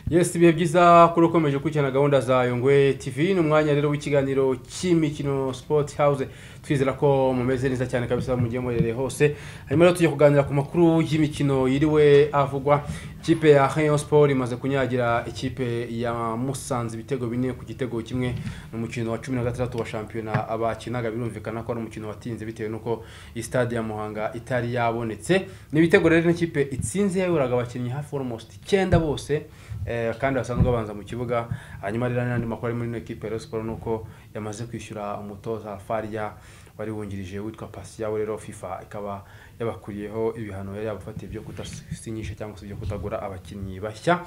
yesi ibihe byiza kuri ukomeje gukurikirana gahunda za yongwe tv ni umwanya rero w'ikiganiro cy'imikino sport house twizera ko mumeze neza cyane kabisa mugiye muherereye hose hanyuma rero tujya kuganira ku makuru y'imikino yiriwe avugwa ikipe ya rayon sport imaze kunyagira ikipe ya musanze ibitego bine ku gitego kimwe ni umukino wa cumi na gatandatu wa shampiyona abakinaga birumvikana ko ari umukino watinze bitewe n'uko iyi stade ya muhanga itari yabonetse ni ibitego rero n'ikipe itsinze yayoboraga abakinnyi hafi almost icyenda bose eh, kandi basanzwe babanza mu kibuga hanyuma rero n'andi makuru ari muri ino ekipe ya siporo ni uko yamaze kwishyura umutoza faria wari wungirije witwa pasiyawe rero fifa ikaba yabakuriyeho ibihano yari yabafatiye byo kudasinyisha cyangwa se byo kutagura abakinnyi bashya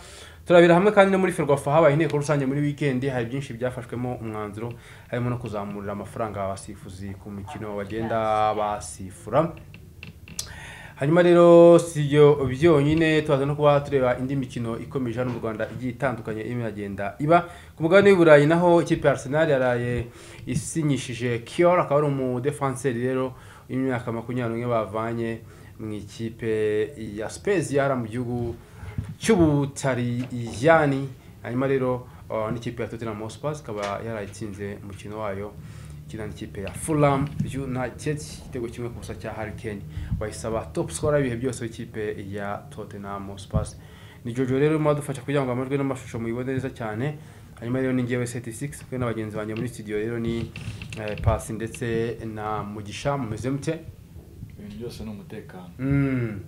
turabira hamwe kandi no muri ferwafa habaye inteko rusange muri wikendi hari byinshi byafashwemo umwanzuro harimo no kuzamurira amafaranga abasifuzi ku mikino bagenda basifura hanyuma rero si ibyo byonyine tubaza no kuba tureba indi mikino ikomeje hano mu rwanda igiye itandukanye irimo iragenda iba ku mugabane w'i burayi naho ikipe ya arsenal yaraye isinyishije kiyor akaba ari umudefanseri rero w'imyaka makumyabiri n'umwe bavanye mu ikipe ya speziyara mu gihugu cy'ubutariyani hanyuma rero uh, n'ikipe ya tottenham hotspur ikaba yarayitsinze umukino wayo ikina n'ikipe ya Fulham United igitego kimwe ku busa cya Harry Kane bayisaba top scorer ibihe byose w'ikipe ya Tottenham Hotspur ni Jojo rero urimo adufasha kugira ngo amajwi n'amashusho muyibone neza cyane hanyuma rero ni ngewe 76 kwe na bagenzi banjye muri studio rero ni eh, Pasi ndetse na Mugisha mumeze mute ibintu byose ni umutekano mm.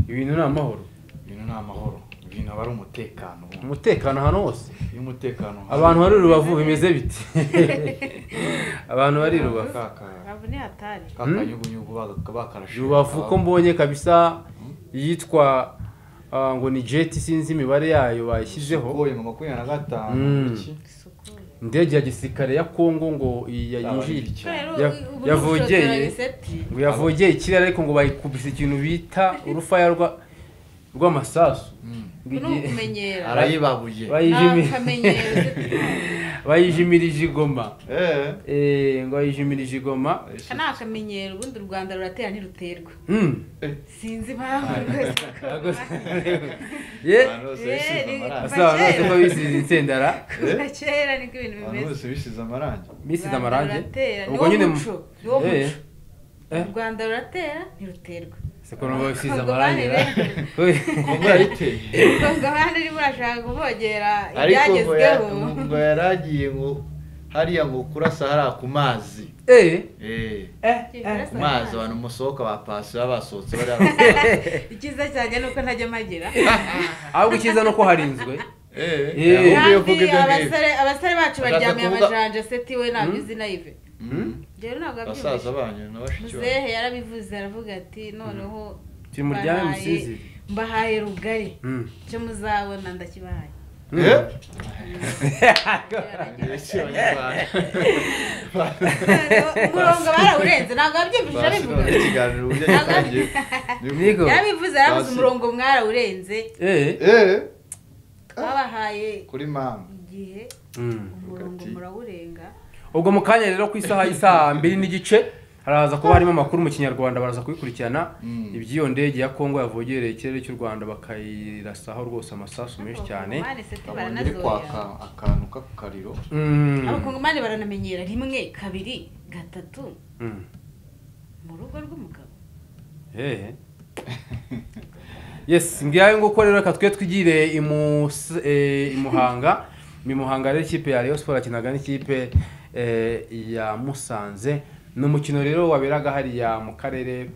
ibintu ni amahoro ibintu ni amahoro ibintu aba ari umutekano ubundi. umutekano ahantu hose iyo umutekano abantu bari i rubavu bimeze bite abantu bari i rubavu ntabwo ni hatari kakanyugunyugu bakarashe rubavu ko mbonye kabisa yitwa ah, ngo ni jeti sinzi imibare yayo bayishyizeho boye ngo makumyabiri na gatanu Mm. iki? isukuye indege ya gisirikare ya kongo ngo yayinjire Yabaye rero Ya- ubu yavogeye. n'ubushoferi giseti ngo yavogeye ikirere ariko ngo bayikubise ikintu bita urufaya rwa- rw'amasasu Mm. Ngo ni igiye- ukumenyera arayibabuye nta bayijimi- kamenyero zifite. bayijimirije igoma Eh. Eh, ngo bayijimirije igoma aka ni akamenyero ubundi u rwanda ruratera ntiruterwa Mm. sinzi impamvu rwose ko- ye Abantu bose bisize Eh, amarangi. asa abantu bose ko bisize insendara kuva kera niko ibintu abantu bimeze bose bisize amarangi U bisize Rwanda amarangi ruratera, ubwo niwo nyine mu- muco, niwo muco. Eh, eh. u rwanda ruratera ntiruterwa seko nubwo bisize Ubwo amarangi bane ngo yayiteye ubwo abandi niba urashaka kuvogera ariko ngo ya- ibyagezweho ngo yari agiye ngo hariya ngo kurasa hariya ku mazi Eh, Eh, eh, eh. ku mazi abantu musohoka ba pasi baba basohotse bariya icyiza cyanjye ni uko ntajya mpagera ahubwo icyiza ni uko harinzwe Eh. yamubwiye ko kandi ibyo ngibyo abasore abasore bacu Ashaka baryamiye kuvuga- amajanja seti we ntabyo uzi nayive Mm. rero ntabwo basaza abyumvise banyu na bashiki banyu muzehe yarabivuze aravuga ati noneho timuryame mbahaye- musinzire mbahaye rugari Mm. icyo muzabona ndakibahaye Eh? Noneho Si abanyarwanda. umurongo barawurenze ntabwo wabyumvise Pasi arabivuga none ikiganiro uburyo gitangiye Nigo. yarabivuze yaravuze Pasi. umurongo mwarawurenze Eh. Eh, babahaye kuri mama igihe Mm. umurongo Hagati. murawurenga ubwo mu kanya rero ku isaha y'isaha mbiri n'igice haraza kuba harimo amakuru mu kinyarwanda baraza kubikurikirana Mm. iby'iyo ndege ya kongo yavogereye ikirere cy'u rwanda bakayirasaho rwose amasasu menshi cyane Abakongomani seti abonye iri kwaka baranazoya akantu k'akariro Mm. abakongomani baranamenyera rimwe kabiri gatatu Mm. mu rugo rw'umugabo Eh. yes ngiyayo nguko rero reka twe twigire i Mus- eh, i muhanga mu muhanga rero ikipe ya rayon sport yakinaga n'ikipe eh, ya musanze ni umukino rero waberaga hariya mu karere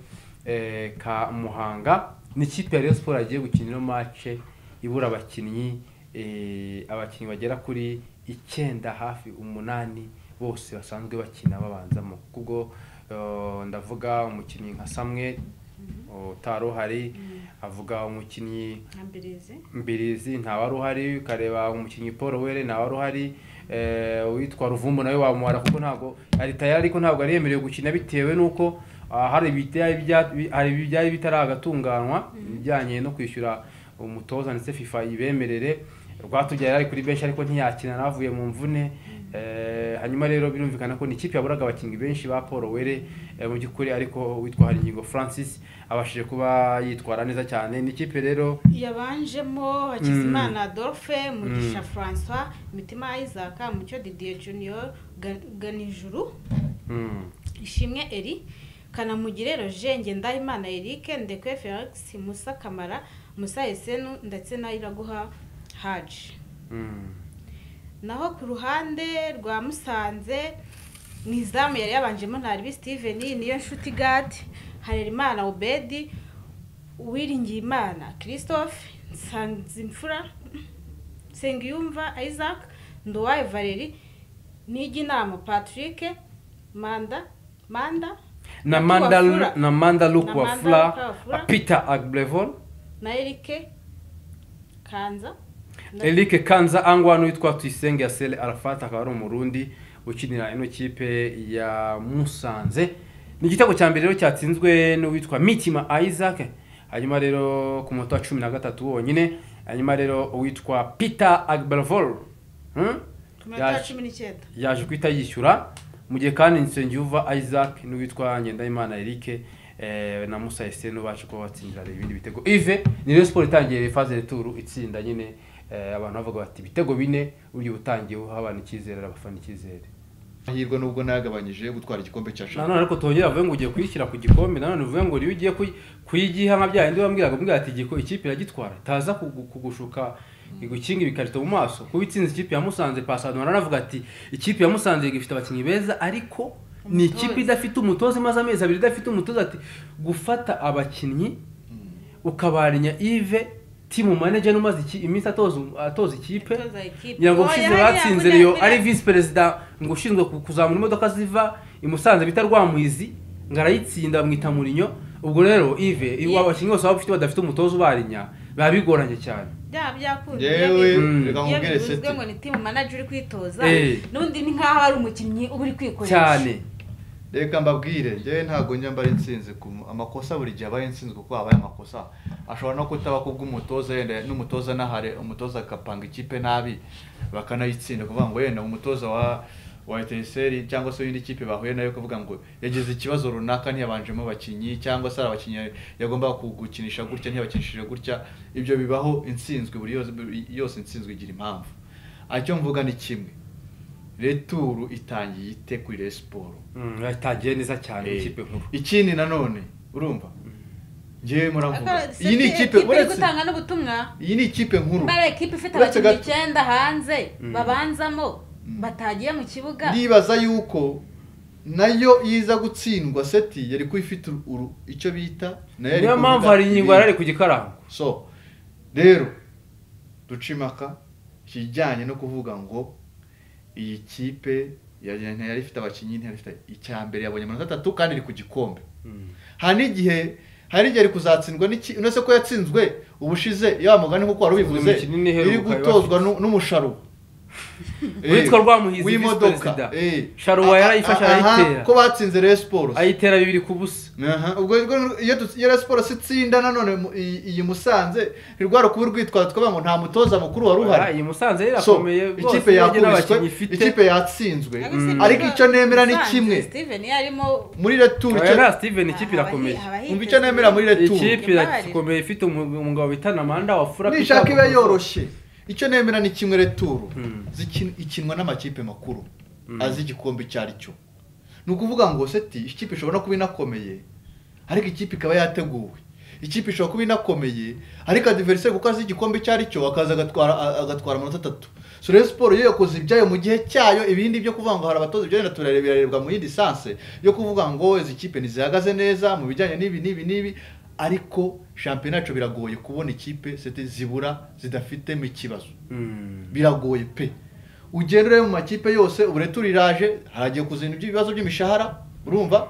eh, ka muhanga ni ikipe ya rayon sport yagiye gukina ino mace ibura abakinnyi eh, abakinnyi bagera kuri icyenda hafi umunani bose basanzwe bakina babanzamo kubwo eh, ndavuga umukinnyi nka samwe utari uhari avuga umukinnyi nkambirizi mbirizi ntawari uhari ukareba umukinnyi paul were ntawari uhari eh, uwitwa ruvumbu nawe wamuhara kuko ntabwo ari tayari ariko ntabwo ari yemerewe gukina bitewe n'uko ah, hari ibyari bya- bi- hari ibyari bitaragatunganywa ibijyanye no kwishyura umutoza ndetse fifa ibemerere rwatugera yari kuri benshi ariko ntiyakina navuye mu mvune Eh, hanyuma rero birumvikana ko ni ikipe yaburaga abakinnyi benshi ba Paul Were eh, mu by'ukuri ariko witwa Haringingo Francis abashije kuba yitwara neza cyane ni ikipe rero yabanjemo hakizimana adolphe mugisha francois mitima isaac mucyo didier junior Ga- ganijuru mm, ishimwe eri kanamugire roje ngendahimana erike ndekwe felix musa kamara musa esenu ndetse na iraguha haji mm. naho ku ruhande rwa musanze mu izamu yari yabanjemo ntaribi steven niyo nshuti gade harerimana obedi uwiringiyimana christophe nsanzimfura nsengiyumva isaac nduwaye valeri n'ijyinama patrick manda manda na Luku Manda Wafula. na Manda Na Luku Manda Wafula Luku Wafula. ah, Peter Agblevel na erike kanza na- Eric Kanza Angwano witwa Tuyisenge Yasele Arafat akaba ari umurundi ukinira ino kipe ya Musanze ni igitego cya mbere rero cyatsinzwe n'uwitwa Mitima Isaac hanyuma rero ku munota wa cumi na gatatu wonyine hanyuma rero uwitwa Peter Agblevel hmm? ku minota yaje- cumi n'icyenda yaje guhita yishyura mu gihe kandi Nsengiyuva Isaac n'uwitwa Ngendahimana Eric eh, na Musa Esenu baje kuba batsindira ibindi bitego Ive ni Rayon Sport itangiye phase de tour itsinda nyine eh, abantu bavuga bati ibitego bine ugiye utangiye uha abantu icyizere abafana icyizere amahirwe nubwo nayagabanyije yo gutwara igikombe cya shampiyona nanone ariko tuongera bavuge ngo ugiye kuyishyira ku gikombe nanone uvuge ngo iyo ugiye kuyi- kuyigiha nka bya bindi bambwiraga bambwira ati igiko ikipe iragitwara itaza kugu- kugushuka igukinga ibikarito mu maso kuba itsinze ikipe ya Musanze Pasado aranavuga ati ikipe ya Musanze ifite abakinnyi beza ariko ni ikipe idafite umutoza imaze amezi abiri idafite umutoza ati gufata abakinnyi ukabarenya Yves team manager umaze iki- iminsi atoza atoza ikipe Atoza ikipe. ngira ngo Oya, ushize hariya batsinze kuriya, Rayon kuriya. ari visi perezida ngo ushinzwe ku- kuzamura imodoka ziva i Musanze bita Rwamwizi ngo arayitsinda bamwita Mourinho ubwo rero Yves iwa abakinnyi bose baba bafite badafite umutoza ubarinya biba bigoranye cyane byaba byakunze yewe byabikunze. Mm. reka iyo nkubwire bivuzwe seti ngo ni timu manager uri kwitoza Eh. n'undi ni nk'aho ari umukinnyi uba uri kwikoresha cyane reka mbabwire njyewe ntabwo njya mba nsinzi ku amakosa buri gihe abaye nsinzi kuko habaye amakosa ashobora no kutaba ku bw'umutoza yenda n'umutoza nahare umutoza agapanga ikipe nabi bakanayitsinda kuvuga ngo yenda umutoza wa wa eteseri cyangwa se iyindi kipe bahuye nayo kuvuga ngo yagize ikibazo runaka ntiyabanjemo abakinnyi cyangwa se hari abakinnyi yagombaga kugukinisha gutya ntiyabakinishije gutya ibyo bibaho intsinzwe buri yose buri yose intsinzwe igira impamvu icyo mvuga ni kimwe returu itangiye ite kuri Rayon Sport Mm, yatangiye neza cyane ikipe nkuru ikindi nanone urumva ngewe muravuga Ariko iyi ni seti- ikipe iri uretse gutanga n'ubutumwa iyi ni ikipe nkuru mbere ikipe ifite Uretse abakinnyi gato. icyenda hanze babanzamo batagiye mu kibuga ndibaza yuko nayo iza gutsindwa seti yari kuba ifite uru- uru- icyo bita nayo niyo kuvuga mpamvu hari ingingo yari ari ibindi. ku gikarango so rero duca impaka ikijyanye no kuvuga ngo iyi kipe yari- ntiyari ifite abakinnyi ntiyari ifite icya mbere yabonye amanota atatu kandi iri ku gikombe hari n'igihe hari igihe ari kuzatsindwa n'iki uretse ko yatsinzwe ubushize ya mugani kuko wari ubivuze Buri mikino n'iheruka iri iba gutozwa nu- n'umusharuba Witwa Rwamuhizi, w'imodoka Visi Perezida. eh. Sharuba yarayifashe, Ah, ah, ah, arayitera. ko batsinze Rayon Sports ayitera bibiri ku busa Aha, ubwo rero iyo dutsi- iyo Rayon Sports itsinda nanone mu- iyi iyi musanze ntirwara kuba urwitwazo twavuga ngo nta mutoza mukuru wari uhari iyi Musanze rero so irakomeye rwose ikipe urebye yakubiswe n'abakinnyi ifite ikipe yatsinzwe Ariko si ariko byiza- icyo nemera ni Musanze, kimwe steven yarimo muri retour Oya, icyo- nta Steven ikipe irakomeye umva icyo nemera muri retour ikipe irakomeye ifite umu- umugabo bita Namanda wa Fura nishaka Peter. iba yoroshye icyo nemera ni kimwe returu Mm. zikin- ikinwa n'amakipe makuru Mm. azi igikombe icyo ari cyo ni ukuvuga ngo seti ikipe ishobora no kuba inakomeye ariko ikipe ikaba yateguwe ikipe ishobora kuba inakomeye ariko adiveriseri kuko azi igikombe icyo ari cyo akaza agatwara a- agatwara amanota atatu so rero siporo yo yakoze ibyayo mu gihe cyayo ibindi byo kuvuga ngo hari abatoza ibyo wenda turareba birarebwa mu yindi sanse yo kuvuga ngo izi kipe ntizihagaze neza mu bijyanye n'ibi n'ibi n'ibi ariko shampiyona yacu biragoye kubona ikipe seti zibura zidafitemo ikibazo Mm. biragoye pe ugenda ureba mu makipe yose ubu returu iraje haragiye kuzana ibibazo by'imishahara urumva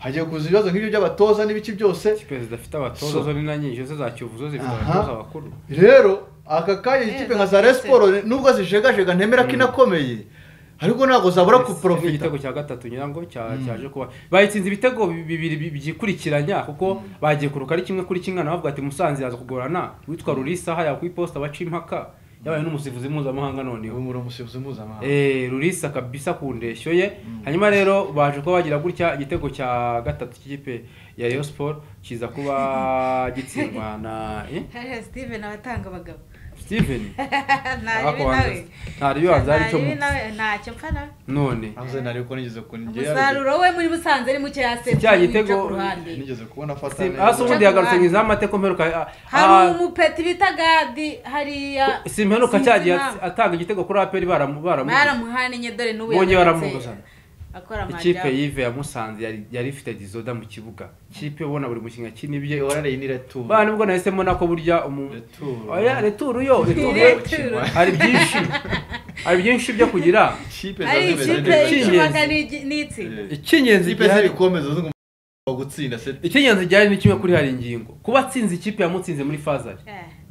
hagiye kuza ibibazo nk'ibyo by'abatoza n'ibiki byose ikipe zidafite abatoza So- zo ni na nyinshi zo za kiyovu zo zifite Aha. abatoza bakuru rero aka kanya ikipe nka za Rayon zose. Sports nubwo zijegajega ntemera ko inakomeye ariko ntabwo zabura Yes, ni kuporofita igitego cya gatatu nyirango cya- cyaje kuba bayitsinze ibitego bi- bibiri bi- byikurikiranya kuko bagiye kuruka ari kimwe kuri kimwe na bavuga ati musanze yaza kugorana witwa rurisa hariya ku iposita baca impaka yabaye n'umusifuzi mpuzamahanga noneho ubu muri umusifuzi mpuzamahanga Eh, rurisa kabisa ku ndeshyo ye hanyuma rero baje kuba bagira gutya igitego cya gatatu cy'ikipe ya Rayon Sport kiza kuba gitsindwa na eh, hariya steven abatanga abagabo Steven ntaribi nawe ntariyo azari cyo Ntaribi nawe ntacyo mpfana none ahuze nari ko nigeze ku umusaruro we muri musanze ni muke yase Si cya gitego- ku ruhande nigeze kubona afata Si- neza hasi ubundi yagarutse mu izamateko mperuka ah, hari ah, umupeti bita gadi hariya si mperuka sinzi cyagiye impamvu. atanga igitego kuri aperi baramu baramu baramuhaye n'inye dore n'ubu Bongeye yagarutse baramuguzana. akora ikipe amajyambere yive yamusanze yari yari ifite dizoda mu kibuga ikipe ubona buri mukinnyi akinibye ihorere iyi ni returu bana nibwo nahisemo nako burya umu returu oya returu yo returu yo. Returu. hari byinshi hari byinshi byo kugira ikipe ari zaje zimeze ikipe neza. y'ikipe y'ikibaga n'itsinda Eh, icy'ingenzi ikipe ziri gihari gukomeza zo ngomba gutsinda se icy'ingenzi gihari ni kimwe kuri hari ingingo kuba atsinze ikipe yamutsinze muri fazari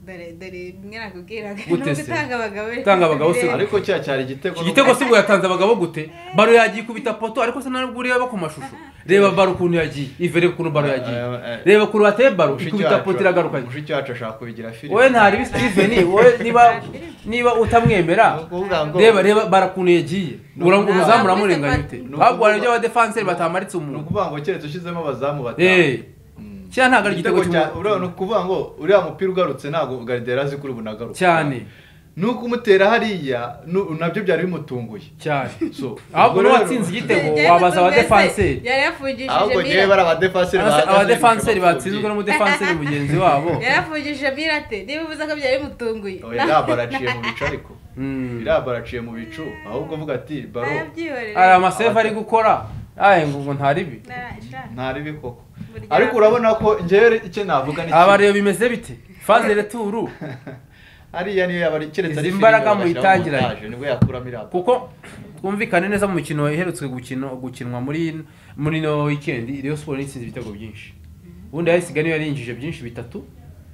dore dore bimwe nakubwiraga Gute nubwo se? utanga abagabo Utanga abagabo si- bireba. ariko cya cyari igitego iki gitego si bwo yatanze abagabo gute baro yagiye ikubita poto ariko se ntabwo ureba ku mashusho reba baro ukuntu yagiye ive reba ukuntu baro yagiye reba ukuntu bateye baro ikubita poto iragaruka mushiki wacu ashaka kubigira filime wowe ntaribi Steven wowe niba niba utamwemera Ni ukuvuga ngo- reba reba bara ukuntu yagiye ura- umuzamu uramurenganya ute Ni ukuvuga- babwana ibyo abadefanseri batamaritse ni umuntu ukuvuga ngo keretse ushyizemo abazamu eh batanu Mm. cyane ntabwo ari igitego Igitego cya- urabona, ni ukuvuga ngo uriya mupira ugarutse ntabwo garidera azi kuri bunagaruka cyane ni ukumutera hariya nu- nabyo byari bimutunguye cyane So, ahubwo niba ubwo rero- watsinze igitego Tugiye wabaza kutubwira se, abadefanseri yari yafungishije ahubwo ngewe mira bari abadefanseri bahagaze abadefanseri kurusha batsinzwe abapfobyi. n'umudefanseri mugenzi wabo yari yafungishije mira te niba uvuze ko byari bimutunguye Oya, iraba araciye mu bicu ariko Mm. iraba araciye mu bicu ahubwo uvuga ati baro arabyihorera hari amasefu ari gukora aye ngo ngo ntaribi ntaribi koko Burya- ariko urabona ko ngewe icyo navuga ni aba rero bimeze bite faze returu hariya niyo yaba ari keretse Izi ari filime imbaraga bashyiramo muyitangiranye. montage, nibwo yakuramo iriya kuko twumvikane neza mu mikino iherutse gukino gukinwa muri muri no weekend Rayon Sport yatsinze ibitego byinshi ubundi yahisiga niyo yarinjije byinshi bitatu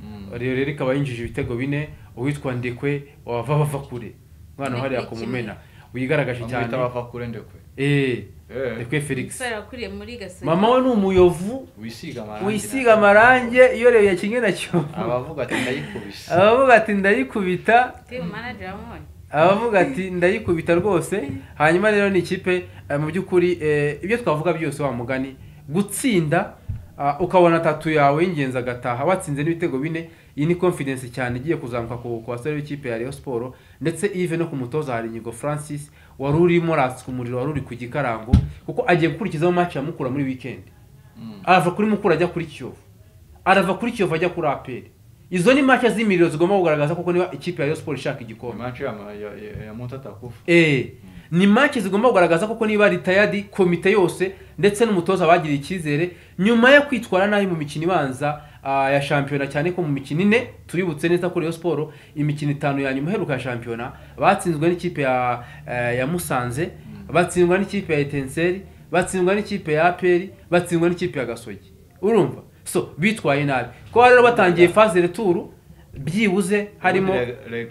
Mm. rero rero ikaba yinjije ibitego bine uwitwa ndekwe wava bava kure umwana hariya ku mumena wigaragaje cyane amwita bava kure ndekwe eh Eh. ndekwe Felix umusore wakuriye muri gasogi mama we ni umuyovu wisiga amarangi wisiga amarange iyo rero yakinnye na kiyovu abavuga ati ndayikubise abavuga ati ndayikubita timu manager wamubonye abavuga ati ndayikubita rwose hanyuma rero ni ikipe eh, mu by'ukuri eh, ibyo twavuga byose wa mugani gutsinda ah, ukabona tatu yawe y'ingenzi agataha watsinze n'ibitego bine iyi ni confidence cyane igiye kuzamuka ku ku basore b'ikipe ya Rayon Sport ndetse ive no ku mutoza hari Inyigo Francis wari urimo ratsa umuriro wari uri ku gikarango kuko agiye gukurikizaho match ya Mukura muri weekend arava kuri Mukura ajya kuri Kiyovu arava kuri Kiyovu ajya kuri APR izo ni match z'imiriro zigomba kugaragaza kuko niba ikipe ya Rayon Sport ishaka igikombe manshi ya mutatakufu Eh, ni match zigomba kugaragaza koko niba retired komite yose ndetse n'umutoza bagiriye icyizere nyuma yo kwitwara nabi mu mikino ibanza ah, ya shampiyona cyane ko mu mikino ine tuributse neza kuri Rayon Sport imikino itanu ya nyuma iheruka ya shampiyona batsinzwe n'ikipe ya eh, ya Musanze batsindwa n'ikipe ya Etincelles batsindwa n'ikipe ya APR batsindwa n'ikipe ya Gasogi urumva so bitwaye nabi ko rero batangiye phase retour byibuze harimo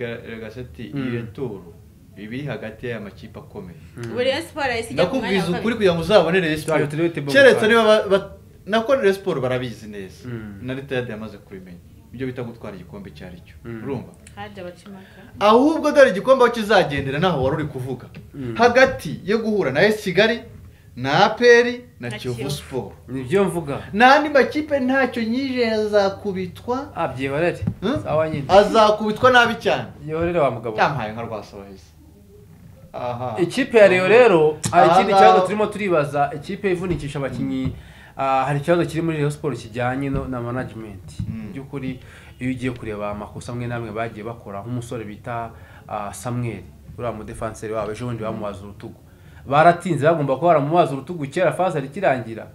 regaseti Mm. iyo turu ibiri hagati y'aya makipe akomeye buri Rayon Sport yahise ijya ku mwanya ndakubwiza wa ukuri kabiri kugira ngo uzabone Rayon Tuzajya turebe Sport table keretse card. niba ba- ba- nako Rayon Sport barabizi neza Mm. na retired yamaze kubimenya ibyo bita gutwara igikombe icyo ari cyo Mm. urumva haje abacimaka ahubwo dore igikombe aho kizagendera naho wari uri kuvuga Mm. hagati yo guhura na esi kigali na aperi na Na kiyovu Kiyovu. siporo nibyo mvuga n'andi makipe ntacyo nyije yazakubitwa Ah, byihorere Hmm? sawa nyine azakubitwa nabi cyane byihorere wa mugabo yampaye nka rwasohezi aha ikipe ya Rayon rero hari ikindi Aha. kibazo turimo turibaza ikipe ivunikisha abakinnyi ah, hari ikibazo kiri muri Rayon Sport kijyanye no- na management Mm. by'ukuri iyo ugiye kureba amakosa amwe n'amwe bagiye bakora nk'umusore bita ah, Samuel uriya mudefanseri wabo ejo bundi bamubaza urutugu baratinze bagomba kuba baramubaza urutugu kera faza rikirangira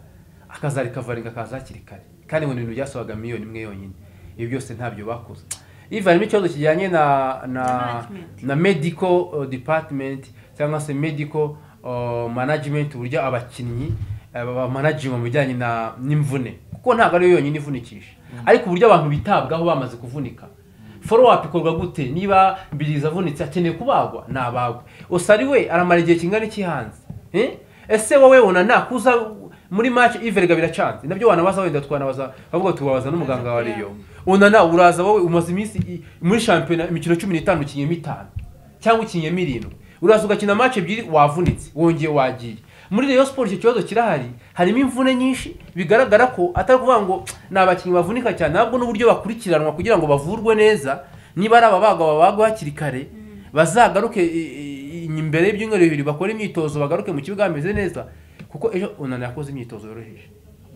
akazarikavaringa akaza hakiri kare kandi ngo ni ibintu byasabaga miliyoni imwe yonyine ibi byose ntabyo bakoze iva harimo ikibazo kijyanye na na management. na medical uh, department cyangwa se medical uh, management uburyo abakinnyi bamanaginga mu bijyanye na n'imvune kuko ntabwo ariyo yonyine ivunikisha ariko uburyo abantu bitabwaho bamaze kuvunika follow up ikorwa gute niba mbiriza avunitse akeneye kubagwa nabagwe usari we aramara igihe kingana iki hanze Eh? ese wowe wona nakuza muri match iverega biracanze nabyo wanabaza wenda twanabaza bavuga tubabaza n'umuganga wa Rayon unana uraza wowe umaze iminsi i- muri shampiyona imikino cumi n'itanu ukinyemo itanu cyangwa ukinyemo irindwi uraza ugakina match ebyiri wavunitse wongeye wagiye muri Rayon Sports icyo kibazo kirahari harimo imvune nyinshi bigaragara ko atari ukuvuga ngo ni abakinnyi bavunika cyane ahubwo n'uburyo bakurikiranwa kugira ngo bavurwe neza niba ari ababaga babagwa hakiri kare bazagaruke i- i- imbere y'ibyumweru bibiri bakore imyitozo bagaruke mu kibuga bameze neza kuko ejo unana yakoze imyitozo yoroheje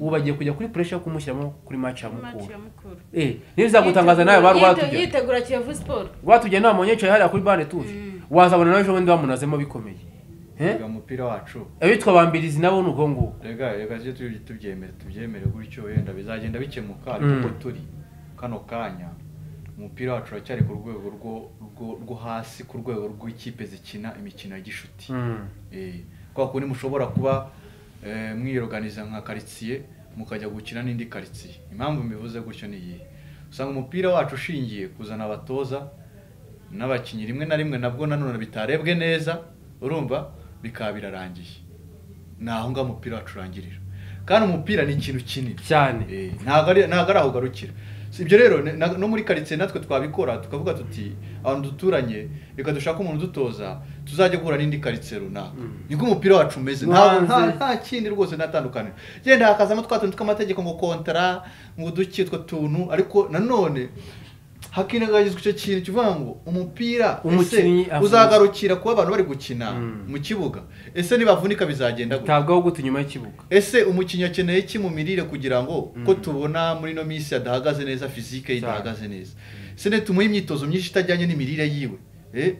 ubu bagiye kujya kuri pressure yo kumushyiramo kuri match ya Match mukuru ya mukuru eh ntibizagutangaza nawe bari Yitegura- watujya yitegura kiyovu siporo rwatujya inama yicaye hariya kuri bane tuzi wazabona nawe ejo bundi bamunazemo bikomeye Eh? Rega umupira wacu abitwa bambirizi nabo ni uko nguko rega rega tujye tuby- tubyemere tubyemere gutyo wenda bizagenda bikemuka Mm. ariko turi kano kanya umupira wacu uracyari ku rwego rwo- rwo- rwo hasi ku rwego rw'ikipe zikina imikino ya gishuti Eh, kwa kundi mushobora kuba eh, mwiyoganiza nka karitsiye mukajya gukina n'indi karitsiye impamvu mbivuze gutyo ni iyihe usanga umupira wacu ushingiye kuzana abatoza n'abakinnyi rimwe na rimwe nabwo nanone bitarebwe neza urumva bikaba birarangiye ni aho ngaho umupira wacu urangirira kandi umupira ni ikintu kinini cyane Eh, ntabwo ari ntabwo ari aho ugarukira si ibyo rero ni- na- no muri karitsiye natwe twabikora tukavuga tuti abantu duturanye reka dushake umuntu udutoza tuzajya guhura n'indi karitsiye runaka niko umupira wacu umeze No nta hanze. nta- nta kindi rwose natandukanye genda hakazamo twa tuntu tw'amategeko ngo kontara ngo duki utwo tuntu ariko nanone hakinagagizwa icyo kintu kivuga ngo umupira ese Umukinnyi avunitse. uzagarukira kuba abantu bari gukina Mm. mu kibuga ese nibavunika bizagenda gute tabwaho gute nyuma y'ikibuga ese umukinnyi akeneye iki mu mirire kugira ngo ko tubona muri ino minsi adahagaze neza fizike ye Cyane. idahagaze neza se ntitumuhe imyitozo myinshi itajyanye n'imirire yiwe eh?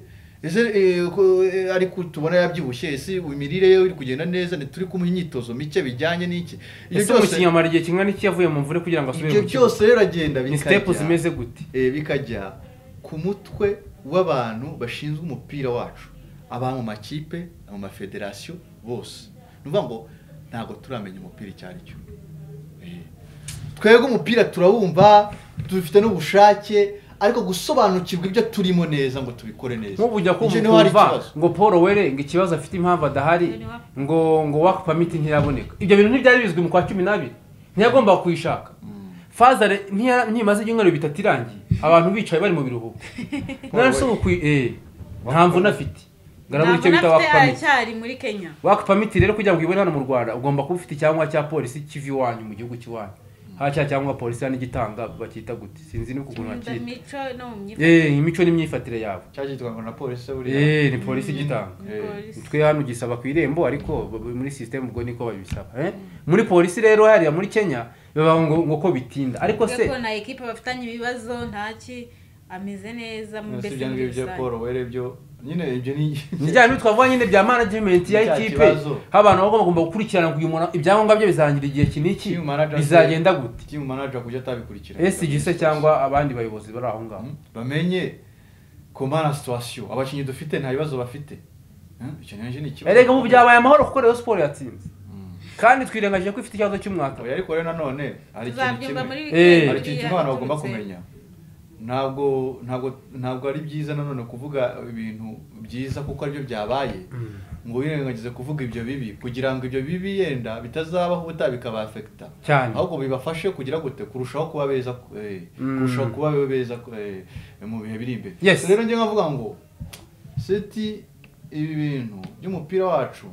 ese eh, ko- eh, ariko tubona yabyibushye ese imirire ye iri kugenda neza ntituri kumuha imyitozo mike bijyanye n'iki ibyo ese umukinnyi byose amara igihe kingana iki yavuye mu mvune kugira ngo asubire ibyo mu kibuga byose rero aragenda ni sitepu zimeze gute eh, bikajya ku mutwe w'abantu bashinzwe umupira wacu aba mu makipe mu mafederasiyo bose ni ukuvuga ngo ntabwo turamenya umupira icyo ari cyo Eh, twebwe umupira turawumva dufite n'ubushake ariko gusobanukirwa ibyo turimo neza ngo tubikore neza nk'ubu ujya Icyo niho hari kumva ikibazo. ngo paul were ngo ikibazo afite impamvu adahari ngo ngo waka pamiti ntiyaboneka ibyo bintu ntibyari bizwi mu kwa cumi n'abiri ntiyagomba kuyishaka fazare ntiya- ntimaze ibyumweru bitatu irangiye abantu bicaye bari mu biruhuko mwese ubu kuyi eh nta mvune afite ngarabura icyo bita waka pamiti aracyari muri kenya waka pamiti rero kugira ngo uyibone hano mu rwanda ugomba kuba ufite icyangombwa cya polisi kiva iwanyu mu gihugu cy'iwanyu haba cya cyangombwa polisi hano igitanga bacyita gute sinzi ni ukuntu bakita imico no mu myifatire eh imico n'imyifatire yawe cyagitwanga na polisi buriya eh ni polisi igitanga Polisi. twe hano gisaba ku irembo ariko b- b- muri sisiteme ubwo niko babisaba eh? muri polisi rero hariya muri kenya bibaho ngo, ngo ko bitinda ariko Bavuga se ko na ekipe bafitanye ibibazo ntaki ameze neza mu si mbese ibyo muri ngibyo bya rusange. paul were byo nyine ibyo ni nijyanye twavuga nyine bya management ya Ni cya ekipe kibazo. aho abantu bagomba bagomba gukurikirana ngo uyu muntu ibyangombwa bye bizarangira igihe iki n'iki Team manager- bizagenda gute timu manager kujya atabikurikira esg se cyangwa abandi bayobozi bari aho ngaho Mm. bamenye komana situwasiyo abakinnyi dufite nta bibazo bafite Mm, icyo nacyo ni ikibazo erega ubu byabaye amahoro kuko rero siporo yatsinze kandi twirengagije ko ifite ikibazo cy'umwaka Oya, ariko rero nanone hari ikintu tuzabyumva muri kimwe Eh. hari ikintu biriya kimwe abantu bagomba biturutse. kumenya ntabwo ntabwo ntabwo ari byiza nanone kuvuga ibintu byiza kuko aribyo byabaye ngo wirengagize kuvuga ibyo bibi kugira ngo ibyo bibi yenda bitazabaho ubutaha bikabafekita cyane ahubwo bibafashe kugira gute kurushaho kuba beza eh, Mm. kurushaho kuba beza eh, mu bihe biri imbere Yes. rero njye nkavuga ngo seti ibi bintu by'umupira wacu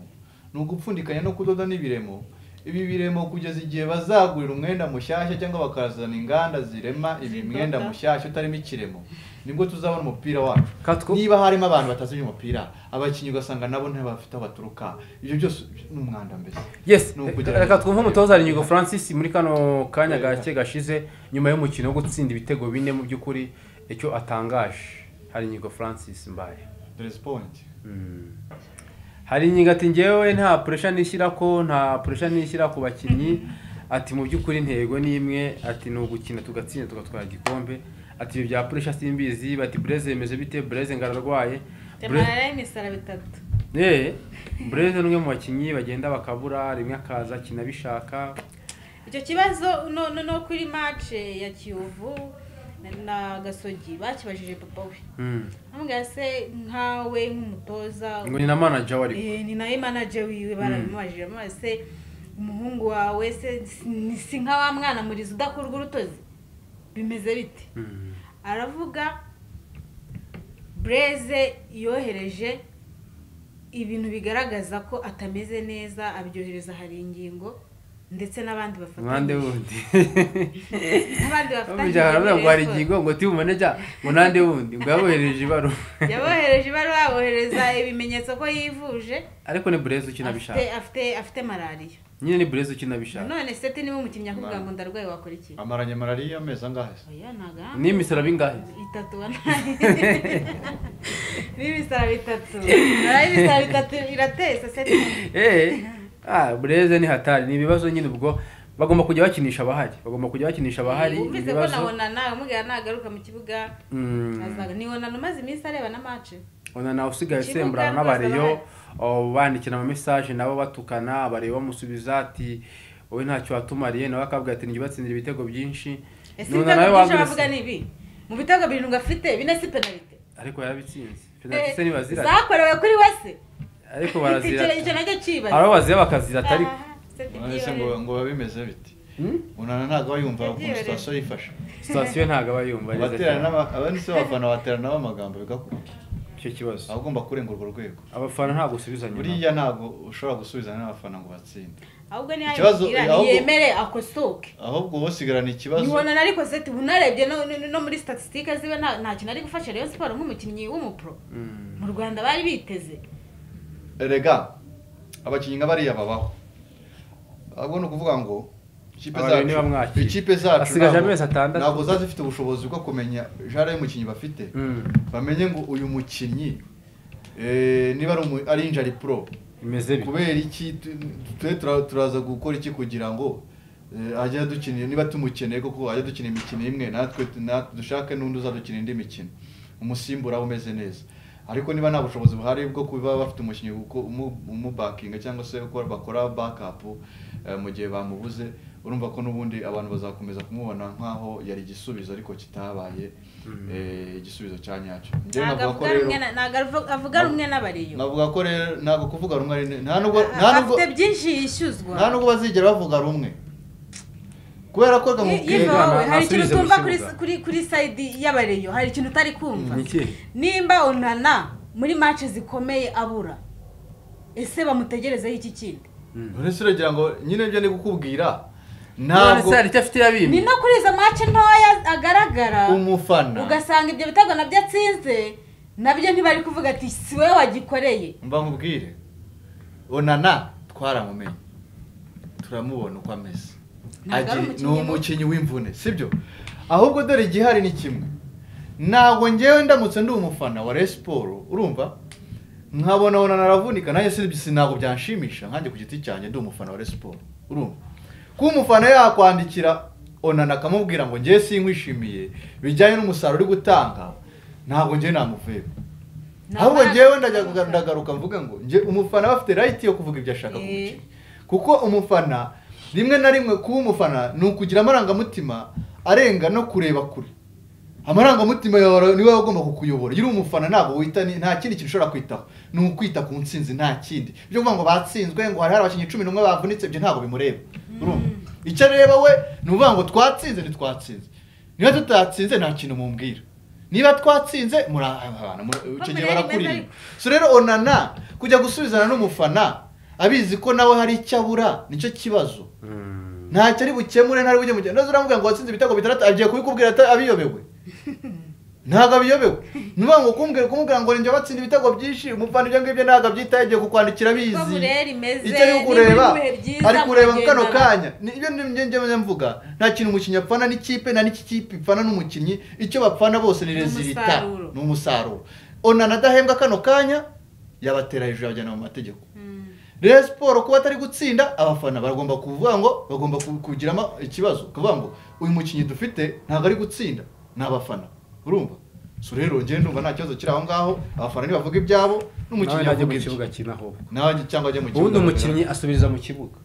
ni ugupfundikanya no kudoda n'ibiremo ibi biremo kugeza igihe bazagurira umwenda mushyashya cyangwa bakazana inganda zirema ibi Zidoda. mwenda mushyashya utarimo ikiremo nibwo tuzabona umupira wacu Katwo. niba harimo abantu batazi iby'umupira abakinnyi ugasanga nabo ntibafite aho baturuka ibyo byose ni umwanda mbese yes Ni ukugira reka ngo- twumve umutoza Harinyigo francis muri kano kanya gake gashize nyuma y'umukino wo gutsinda ibitego bine mu by'ukuri icyo atangaje Harinyigo francis mbaye Dress point Harinyigo ati ngewe nta puresha nishyira ko nta puresha nishyira ku bakinnyi ati mu by'ukuri intego ni imwe ati ni ugukina tugatsinda tugatwara igikombe ati ibyo bya puresha simbizi bati bureze bimeze bite bureze ngararwaye Bureze- temara y'imisara bitatu Eh, bureze ni umwe mu bakinnyi bagenda bakabura rimwe akaza akina abishaka icyo kibazo no no- no kuri mace ya kiyovu na- na gasogi bakibajije papa we Mm. amubwira se nkawe nk'umutoza ngo ni na manager wari eh, ni nawe manaje wiwe barabimubajije amubwira se umuhungu wawe se si- ni- si nka wa mwana murizi udakurwa urutozi bimeze bite aravuga bureze yohereje ibintu bigaragaza ko atameze neza abyohereza hari ingingo ndetse n'abandi impande bafatanyije wundi n'abandi bafatanyije bamujyana baravuga ngo hari muri ingingo ngo tibumane jya ngo nande wundi ngo yabohereje ibaruwa raporo. yabohereje ibaruwa abohereza ibimenyetso ko yivuje ariko ni burezi ukina afite bishaka afite afite malariya nyine ni burezi ukina bishaka none se niba umukinnyi akubwira ngo ndarwaye wakora iki amaranye malariya amezi angahe se oya ntaga ni imisaraba ingahe itatu wanaye n'ibisaba bitatu nayo ibisaba bitatu iratesa se eee ah bureze ni hatari ni ibibazo nyine ubwo bagomba kujya bakinisha abahari bagomba kujya bakinisha abahari wumvise ko ibibazo nabona nawe umubwira nagaruka mu kibuga Mm. azaga niwonana umaze iminsi areba na mace ona nawe usigaye Kibuga usemburana rwose n'abareyo bahari. oh, bandikira ama message nabo batukana abareyo bamusubiza ati wowe ntacyo watumariye nawe akabwira ati njye batsindira ibitego byinshi ese None ibitego nawe byinshi wabwira bavuga se- ni ibi mu bitego birindwi afite bine si penalite ariko yarabitsinze penalty se ntibazirata zakorewe kuri wese ariko icyo barazirata nacyo hari abo kibaza bazira bakazirata ariko ese ngo ngo biba bimeze bite Hmm? unana ntabwo aba yumva Yagiye ukuntu rero. sitasiyo yifashe sitasiyo ntabwo aba yumva neza baterana cyane n'aba- aba ni se abafana baterana n'amagambo bigakunda icyo kibazo aba agomba kurenga urwo rwego abafana ntabwo usubiza nyuma buriya ntabwo ushobora gusubizana n'abafana ngo batsinde ahubwo niyo Ikibazo- ayibwira ahubwo- yemere akosoke ahubwo wowe usigarana ikibazo nibonana ariko seti ubu narebye no- no- no muri statisitike ziwe nta nta kintu ari gufasha rayon siporo nk'umukinnyi w'umupro Mm. mu rwanda bari biteze rega abakinnyi nka bariya babaho ahubwo ni ukuvuga ngo ikipe Abarebe niba zacu mwakira. ikipe zacu Asigaje ntabwo- amezi atandatu. ntabwo ziba zifite ubushobozi bwo kumenya jara y'umukinnyi bafite Mm. bamenye ngo uyu mukinnyi eh, niba ari umu- ari injari pro bimeze bite kubera iki tu- twe tura- turaza gukora iki kugira ngo eh, ajye dukinira niba tumukeneye koko ajya dukina imikino imwe natwe natwe dushake n'undi uzadukina indi mikino umusimbura umeze neza ariko niba nta bushobozi buhari bwo kuba bafite umukinnyi uko- umu- umubakinga cyangwa se uko bakora backup eh, mu gihe bamubuze urumva ko n'ubundi abantu bazakomeza kumubona nk'aho yari igisubizo ariko kitabaye eh, igisubizo cya nyacyo Njyewe ntabwo navuga ko avuga rero- rumwe na- ntabwo avuga- avuga rumwe n'abariyo navuga ko rero ntabwo kuvuga rumwe ari ne- nta nubwo nta nubwo afite byinshi nta yishyuzwa nubwo bazigera bavuga rumwe kubera ko Ye- Yego, bamubwira Yeva wowe hari nasubize ikintu mu utumva kibuga. kuri kuri- kuri sayidi y'abareyo hari ikintu utari kumva Ni ikihe? nimba onana muri mace zikomeye abura ese bamutegerezeho iki kindi uretse uragira ngo nyine ibyo ndi gukubwira none ntabwo se hari icyo afite yabimye ni no kuri izo mace ntoya agaragara umufana ugasanga ibyo bitego nabyo atsinze nabyo ntibari kuvuga ati si wowe wagikoreye mba nkubwire onana twaramumenye turamubona uko ameze Ntabwo ari Agi- ni umukinnyi mubi. umukinnyi w'imvune sibyo ahubwo dore igihari ni kimwe ntabwo ngewe ndamutse ndi umufana wa Rayon Sport urumva nkabona onana aravunika nanjye si si- ntabwo byanshimisha nkanjye ku giti cyanjye ndi umufana wa Rayon Sport urumva kuba umufana yakwandikira onana akamubwira ngo ngewe sinkwishimiye bijyanye n'umusaruro uri gutanga ntabwo ngewe namuveba Nta ahubwo mbaraga ngewe ndajya z'umufana. kuga- ndagaruka mvuga ngo nge umufana aba afite rayiti yo kuvuga ibyo ashaka ku Eh. mukinnyi kuko umufana rimwe na rimwe kuba umufana ni ukugira amarangamutima arenga no kureba kure amarangamutima yawe niwe agomba kukuyobora iyo uri umufana ntabwo wita ni- nta kindi kintu ushobora kwitaho ni ukwita ku ntsinzi nta kindi ibyo kuvuga ngo batsinzwe ngo hari hari abakinnyi cumi n'umwe bavunitse ibyo ntabwo bimureba urumva icyo areba we ni ukuvuga ngo twatsinze ntitwatsinze niba tutatsinze nta kintu mumbwira niba twatsinze murahana icyo gihe Bamureba barakurira neza so rero onana kujya gusubizana n'umufana abizi ko nawe hari icyo abura nicyo kibazo Mm. ntacyo ari bukemure ntari bujye mukemura ndetse uramubwira ngo watsinze ibitego bitandatu agiye kubikubwira ata- abiyobewe ntabwo abiyobewe ni ukuvuga ngo kumbwira kumubwira ngo njye batsinda ibitego byinshi umufana ibyo ngibyo ntabwo abyitaho agiye kukwandikira ko abizi burera imeze icyo ari kureba n'ibihe byiza ari kureba mu kano mugendana. kanya Ni- ibyo ni byo njye mvuga nta kintu umukinnyi apfana n'ikipe nta n'iki kipe ipfana n'umukinnyi icyo bapfana bose ni Ni rezilita umusaruro. ni umusaruro onana adahembwa kano kanya yabatera hejuru yabajyana mu mategeko Mm. rero siporo kuba atari gutsinda abafana bagomba kuvuga ngo bagomba ku- kugiramo ikibazo kuvuga ngo uyu mukinnyi dufite ntabwo ari gutsinda ni abafana urumva so rero njyewe ndumva nta kibazo kiri aho ngaho abafana nibavuga ibyabo nawe n'umukinnyi najya avuga mu ibye kibuga kinaho nawe ajye- cyangwa ajye mu kibuga ubundi umukinnyi asubiriza mu kibuga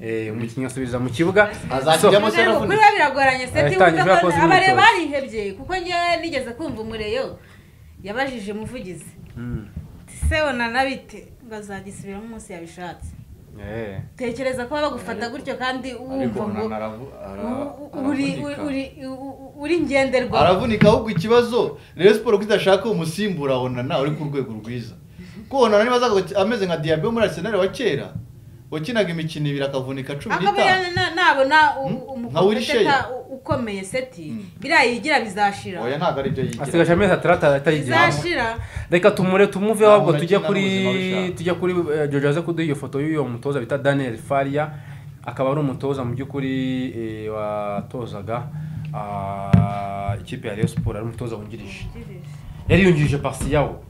Eh, umukinnyi asubiriza mu kibuga Azakijyamo So, se Ariko aravunitse. kuri we biragoranye seti Ahita wumva yumva ko yakoze abare imyitozo. barihebye kuko ngewe nigeze kumva umureyo yabajije umuvugizi Mm. se onana bite ngo azagisubiramo umunsi yabishatse Eh. tekereza ko bagufata gutyo kandi ariko wumva ngo onana aravu- ara- u- u- uri aravunika. uri- uri- u- u- uri ngenderwaho aravunika ahubwo ikibazo rero siporo ko idashaka umusimbura honana uri ku rwego rwiza ko honana niba azaga- ameze nka diabe wo muri arisenali wa kera wakinaga imikino ibiri akavunika cumi akaba n'itanu yana- nabona u- Hmm? umukompetenta Nka Wilshere. u- ukomeye seti Hmm. biriya yigira bizashira oya ntabwo ari byo asigaje yigira amezi atandatu atayigira bizashira reka tumure tumove Nta ahubwo muntu tujye akina kuri n'ubuzima bushaka. tujye kuri eh, Jojo aze kuduha iyo foto y'uwo mutoza bita Daniel Faria akaba ari umutoza mu by'ukuri eh, watozaga ah, ikipe ya Rayon Sport ari umutoza wungirije yari yungirije Pasiyawo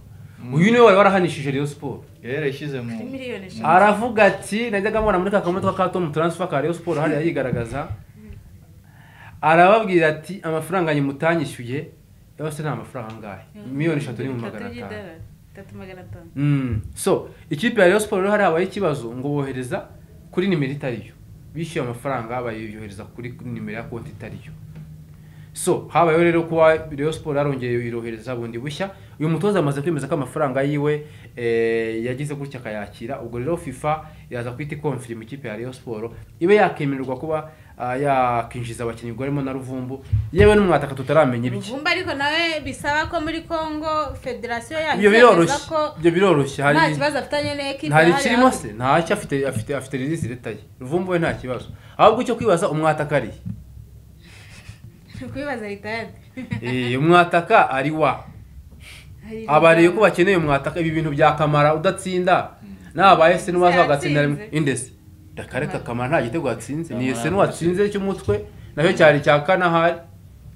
uyu niwe wari warahanishije Rayon Sport rero yashyize mu kuri miliyoni eshanu aravuga ati najyaga mbona muri ka kamodoka ka Tom Transfer ka Rayon Sport hariya yigaragaza arababwira ati amafaranga nyimutanyishyuye yose nta mafaranga angahe miliyoni eshatu ni mu magana Tatu atanu y'idolari, tatu magana atanu Mm. so ikipe ya Rayon Sport rero hari habayeho ikibazo ngo bohereza kuri nimero itariyo bishyuye amafaranga bayohereza kuri nimero ya konti itariyo so habayeho rero kuba Rayon Sport yarongeye irohereza bundi bushya uyu mutoza amaze kwemeza ko amafaranga yiwe eh, yagize gutya akayakira ubwo rero FIFA yaza kwita ikomfirima ikipe ya Rayon Sport ibe yakemererwa kuba ah, yakinjiza abakinnyi ubwo harimo na Ruvumbu yewe n'umwataka tutaramenya ibye ruvumba ariko nawe bisaba ko muri congo federasiyo yacu ibyo biroroshye ko ibyo biroroshye hari nta kibazo afitanye n'ekipe nta hariya. ikirimo se ntacyo afite afite afite ririsi retaye ruvumbu we nta kibazo ahubwo icyo kwibaza umwataka ari Ni kubibaza leta yacu Eh, umwataka ari wa Hari abareye ko bakeneye umwataka ibi bintu byakamara udatsinda nabaye se n'uwaza bagatsinda rimwe Yatsinze. indesi ndakareka kamara nta gitego yatsinze ni ese Kamara n'uwatsinze cy'umutwe nacyo cyari icya kane ahari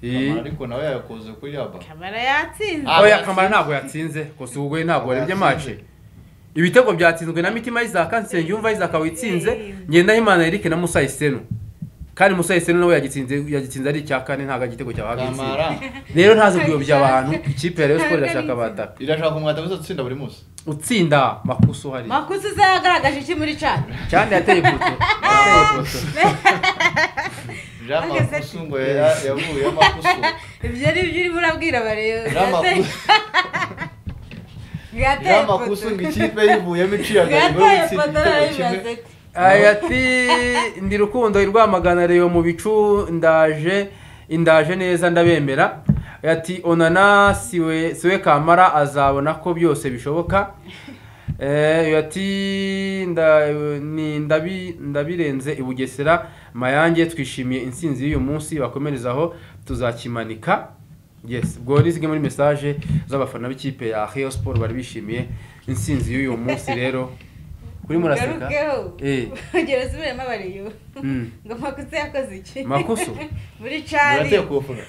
Eh, Kamara ariko nawe yakoze kuri yaba kamara yatsinze aho yakamara ntabwo yatsinze gusa ubwo we ntabwo yarebye mace ibitego byatsinzwe na mitima y'izaka nsenge yumva y'izaka witsinze ngendahimana erike na musa isenu kandi musa isenu nawe yagitsinze yagitsinze ari icya kane ntabwo igitego cyabaga kamara gitsinze rero ntazi kuyobya abantu ikipe ya rayon sport irashaka abataka irashaka umwata gusa gutsinda buri munsi utsinda makuso hari makusa uzagaragaje iki muri cana cyane yateye ipoto yateye ipoto jean Ageze- makusu ngo ya- yavuye amakusu ibyo ari byo urimo urabwira abareba jean makusu jean makusu ngo ikipe yivuyemo iciye agahigo yo gutsinda igitego kimwe Aya ati ndi rukundo i rwamagana reba mu bicu ndaje indaje neza ndabemera Aya ati onana siwe siwe kamara azabona ko byose bishoboka Eh, aya ati nda- ni- ndabi- ndabirenze i bugesera mayange twishimiye intsinzi y'uyu munsi bakomerezaho tuzakimanika yes ubwo ni zimwe muri mesaje z'abafana b'ikipe ya Rayon Sport bari bishimiye intsinzi y'uyu munsi rero kuri muraseka garukeho Eh. ugera usubiremo abareba Mm. ngo makusa yakoze iki Makusu? muri cari murateye kuwufunga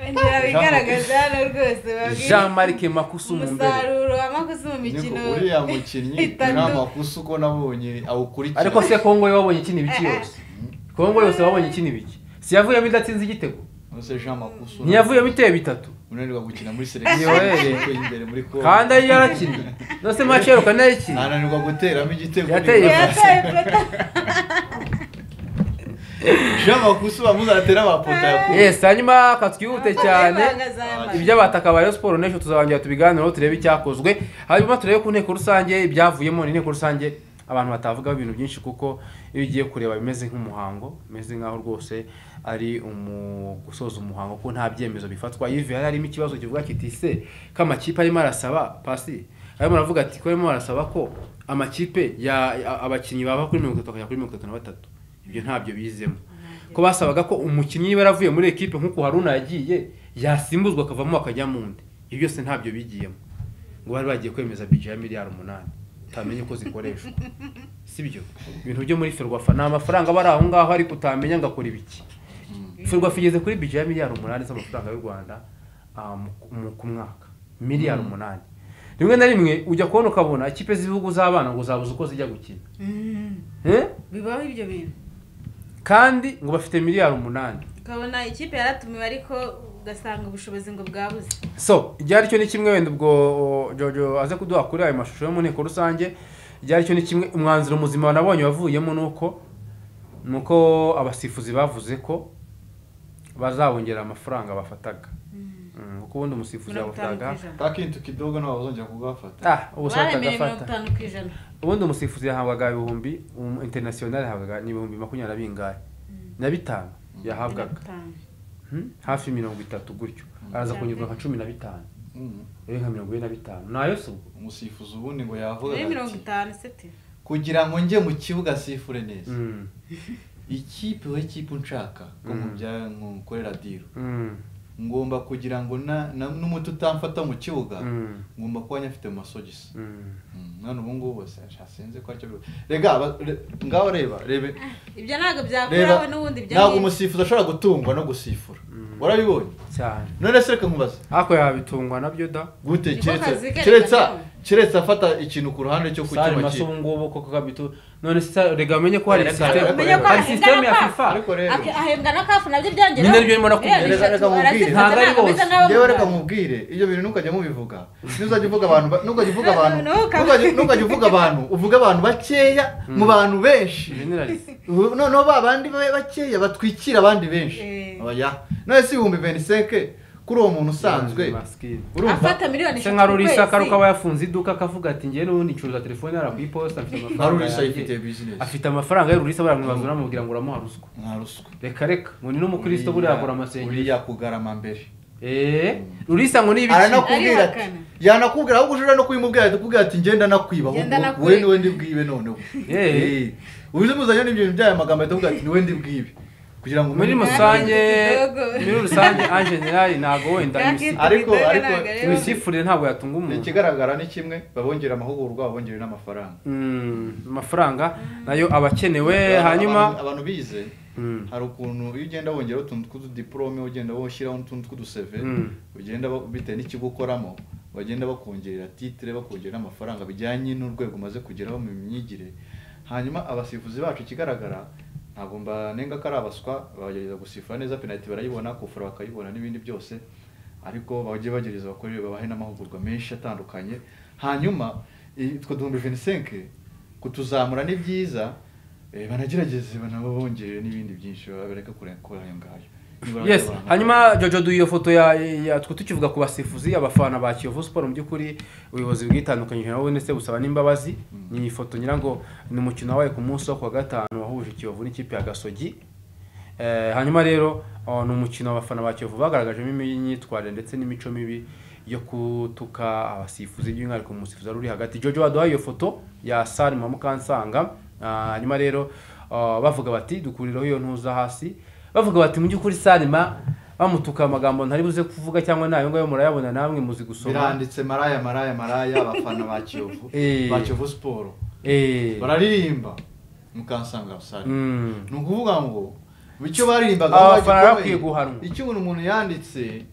ongera bigaragaza hano rwose babwire jean marc makusu mu mbere umusaruro wa makusa mu mikino Niko uriya mukinnyi itatu. nta makusu uko nabonye awukurikira ariko se kongo yo wabonye ikina ibiki yose kongo yose wabonye ikina ibiki si yavuyemo idatsinze igitego Ese Jean Makusu ntiyavuyemo ibiteye bitatu unanirwa gukina muri selekisiyo Yohere. yo imbere muri kongo kandi ari yarakinnye nose mace yerukana yayikinnye ananirwa guteramo igitego Yateye nibura. yataye pota Jean Makusu bamuzatera amapoto yakuye yes hanyuma akatwihute cyane Bagaragaza- ibyo batakabaye siporo n'ejo tuzabangira tubiganireho turebe icyakozwe hanyuma turebe ku nteko rusange ibyavuyemo ni inteko rusange abantu batavugaho ibintu byinshi kuko iyo ugiye kureba bimeze nk'umuhango bimeze nk'aho rwose ari umu gusoza umuhango kuko nta byemezo bifatwa yive hari harimo ikibazo kivuga kiti se ko amakipe arimo arasaba pasi arimo aravuga ati ko arimo arasaba ko amakipe ya a- abakinnyi bava kuri mirongo itatu bakajya kuri mirongo itatu na batatu ibyo ntabyo bizemo ko basabaga ko umukinnyi niba yaravuye muri ekipe nk'uko haruna yagiye yasimbuzwa akavamo akajya mu ndi ibyo byose ntabyo bigiyemo ngo bari bagiye kwemeza bije ya miliyari umunani utamenya uko zikoreshwa sibyo ibintu byo muri ferwafa ni amafaranga aba ari aho ngaho ariko utamenya ngo akora ibiki ferwafa igeze kuri bije ya miliyari umunani z'amafaranga y'u rwanda ah, mu- mu- ku mwaka miliyari umunani rimwe na rimwe ujya kubona ukabona ikipe z'ibihugu z'abana ngo zabuze uko zijya gukina Mm, Eh? bibaho ibyo bintu kandi ngo bafite miliyari umunani ukabona ikipe yaratumiwe ariko ugasanga ubushobozi ngo bwabuze so icyari cyo ni kimwe wenda ubwo o, jojo aze kuduha kuri ayo mashusho yo mu nteko rusange icyari cyo ni kimwe umwanzuro muzima nabonye wavuyemo ni uko ni uko abasifuzi bavuze ko bazabongera amafaranga bafataga Mm, kuko ubundi umusifuzi mirongo itanu ku yabafataga ijana kakintu kidogo nabo bazongera kugafata ah ubu se baremeye mirongo atagafata itanu ku ijana ubundi umusifuzi yahabwaga ibihumbi um, international yahabwaga ni ibihumbi makumyabiri na bingahe na bitanu yahabwaga bitanu Hmm? hafi mirongo itatu gutyo araza kongezwa nka cumi na bitanu rero nka mirongo ine na bitanu nayo si ubwo umusifuzi ubundi ngo yavuga muri mirongo ati, itanu seti kugira ngo njye mu kibuga sifure neza Mm. ikipe we ikipe nshaka ko mu Mm. bya nkorera diro Mm. ngomba kugira ngo na na- n'umuti utamfata mu kibuga Mm. ngomba kuba nyafite mu masogisi Mm. Mm, none ubu ngubu bose ntasinze ko aricyo biba rega aba- re- ngaho reba rebe ibyo ntabwo reba byakuraho n'ubundi ibyo ntabwo ngibyo. umusifuzi ashobora gutungwa no gusifura warabibonye cyane none se reka nkubaza ariko yabitungwa nabyo da gute Niko kazi keretse ke keretse reka nawe. keretse afata ikintu ku ruhande cyo sare kucyuma maso kipe ubu ngubu koko kabitu none sisa rega amenye ko hari Reka- sisiteme reka- Umenye ko hari ahembwa sisiteme ya n'akafu. fifa ariko rero Ake- ahembwa na kafu nabyo byongeraho Ni naryo ndimo nakubwira. Miliyoni eshatu, Reka mubwire. arazifata, Ntabwo ari ntabwo ameze bose. nk'abo mu yewe reka Rwanda. mubwire ibyo bintu ntukajya mubivuga ntuzajya uvuga abantu ba- ntukajya uvuga No, abantu no, no, ntukajya- ntukajya uvuga abantu uvuge abantu bakeya mu bantu benshi generalise Ubu- noneho ba bandi babe bakeya batwikira abandi benshi Eh. oya none si ibihumbi veniseke kuri uwo muntu usanzwe urumva afata miliyoni se eshatu nka ku rurisa kwezi. akaruka aba yafunze iduka akavuga ati njyewe n'ubundi ncuruza telefone yara ku iposita afite nka amafaranga rurisa yanjye." yifitiye bizinesi afite amafaranga ya rurisa baramwibaza uramubwira ngo uramuha ruswa nta ruswa reka reka ngo ni n'umukristo buriya akora amasengesho uriya kugarama mbere eee rurisa ngo ni ibiki aranakubwira ati Arihakana. yanakubwira ahubwo ushobora no kubimubwira akubwira ati ngenda nakwiba Ngenda ahubwo nakwiba. wowe niwe ndi bwibe noneho Eh. Eh. ubizi muzanye n'ibyo bintu by'aya magambo ahita avuga ati niwe ndi bwibe kugira ngo muri umenye- rusange Dogo. muri rusange anjeniyari ntabwo wenda Yakitwa Ariko- Kidoga ariko- ntabwo ari we. imisifurire ntabwo yatunga umuntu ikigaragara ni kimwe babongera amahugurwa babongera n'amafaranga Mm, amafaranga nayo aba akenewe Abantu- hanyuma abantu bize Mm. hari ukuntu iyo ugenda wongera utuntu tw'ududiporome ugenda woshyiraho n'utuntu tw'uduseve Mm. ugenda ba- bitewe n'ikigo ukoramo bagenda bakongerera titire bakongera n'amafaranga bijyanye n'urwego umaze kugeraho mu myigire hanyuma abasifuzi bacu ikigaragara ntabwo mbanenga ko ari abaswa bagerageza gusifura neza penaliti barayibona kufura bakayibona n'ibindi byose ariko bajye bagerageza bakore babahe n'amahugurwa menshi atandukanye hanyuma i- utwo duhumbi venisenke kutuzamura ni byiza eh, banagerageze banabongere n'ibindi byinshi bareke kure kuri ayo ngayo Nibura yes abantu- hanyuma jojo du iyo foto ya ya twe tukivuga ku basifuzi abafana ba kiyovu siporo mu by'ukuri ubuyobozi bwitandukanyije nabo ndetse busaba n'imbabazi ni ifoto nyirango ni umukino wabaye ku munsi wo ku wa gatanu wahuje kiyovu n'ikipe ya gasogi Eh, hanyuma rero oh, ni umukino abafana ba kiyovu bagaragajemo imyitwarire ndetse n'imico mibi yo gutuka abasifuzi by'umwihariko umusifuzi wari uri hagati jojo waduhaye iyo foto ya sari mwa mukansanga Ah, hanyuma rero ah, bavuga bati dukuriraho iyo ntuza hasi bavuga bati mu by'ukuri sarima bamutuka amagambo ntari buze kuvuga cyangwa nayo ngayo murayabona namwe muzi gusoma biranditse maraya maraya maraya abafana ba kiyovu Eh. ba kiyovu siporo Eh, bararirimba mukansanga sare mm, ni ukuvuga ngo icyo baririmbaga Aba aho bafana bagikomeye, barakwiye guhanwa. icyo umuntu umuntu yanditse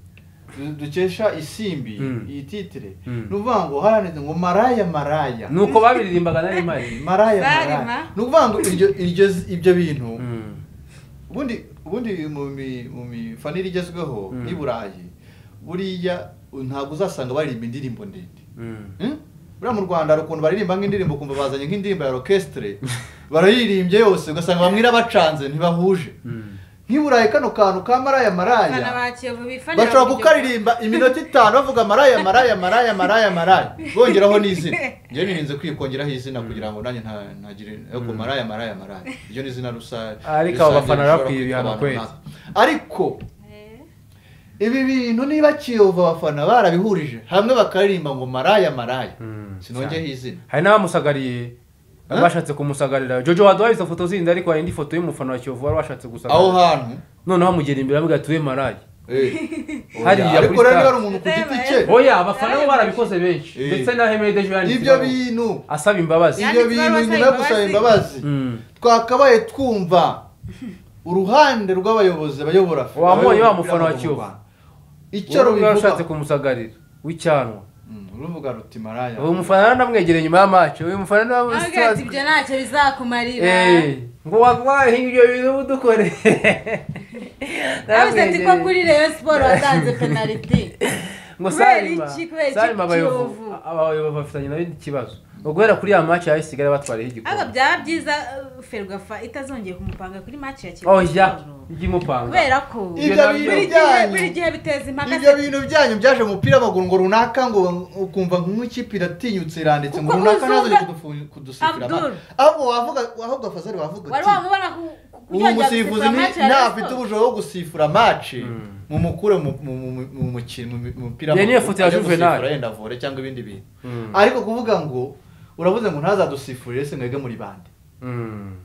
du- dukesha isimbi Mm. iyi titire Mm. ni ukuvuga ngo haranditse ngo maraya maraya ni uko babiririmbaga nari mpari maraya Zarima. maraya ni ukuvuga ngo iryo- iryo- ibyo bintu Mm, ubundi ubundi mu mi- mu mifanire igezweho Mm. n'i burayi buriya ntabwo uzasanga baririmba indirimbo ndende mm. Hmm? buriya mu rwanda hari ukuntu baririmba nk'indirimbo ukumva bazanye nk'indirimbo ya orokesitire barayiririmbye yose ugasanga bamwe irabacanze ntibahuje Mm. nk'i burayi kano kantu ka maraya maraya abafana ba kiyovu bifanira bashobora mu gihugu. kukaririmba iminota itanu bavuga maraya maraya maraya maraya maraya bongeraho n'izina njyewe nirinze kwikongeraho izina kugira ngo nanjye nta- ntagire ariko maraya maraya maraya iryo ni izina rusange Ariko abo rusange bafana rishobora bakwiye kwitwa ibihano abantu kweli. runaka. ariko ibi bintu niba kiyovu abafana barabihurije hamwe bakaririmba ngo maraya maraya Mm, sinongeho izina hari n'abamusagariye Huh? bashatse kumusagarira jojo waduhaye izo foto zindi ariko hari indi foto y'umufana wa kiyovu wari washatse aho gusagarira hantu noneho amugera imbere amubwira ati we marayi Hariya hariya ariko kuri rero niba stade. ari umuntu ku giti cye oya abafana bo barabikoze benshi Eh. ndetse na hemede ejo ibyo yanditseho bintu asaba imbabazi ibyo bintu nyuma yo gusaba imbabazi Mm. twakabaye twumva uruhande rw'abayobozi bayobora Wabonye wa abayobora mufana wa mu Kiyovu? Rwanda. icyo rubivuga ushatse kumusagarira w'icyanwa Mm, ruvuga ruti maraya uyu mufana naramwegereye nyuma y'amacu uyu mufana Avuga ati, ibyo naramwegereye ntacyo bizakumarira ngo waguhaye ibyo bintu udukore avuze ati ko kuri reyo siporo watanze penaliti ngo Kubera sarima iki? Kubera iki sarima abayobozi Kiyovu? abayobozi bafitanye nawe ikibazo ngo guhera kuri ya maci yawe isigaye batwariho ahubwo igikombe byaba byiza uh, ferwafa itazongeye kumupanga kuri match ya kiyovu oya ujye umupanga kubera ko Ibyo ibyo nabyo. bintu buri gihe byanyu buri gihe biteza impaka ibyo bintu byanyu byaje mu mupira w'amaguru ngo runaka ngo ukumva nk'ikipe iratinyutse iranditse ngo Kuko runaka ntazajye uzuga- kudufu- kudusifira Abdul. amata ahubwo wavuga ahubwo fazari wavuga wari uti wamubona ku- ku- ubu yajya umusifuzi gusifura match ya Rayon ntafite Sports. ubujura bwo gusifura maci Mm. mumukure mu mu- mu- mu mukino mu- mu mupira Iyo niyo w'amaguru, foto ya ajye Juvenal. gusifura yenda vore cyangwa ibindi bintu Mm. ariko kuvuga ngo uravuze ngo ntazadusifurire se mwebwe muri bande Mm.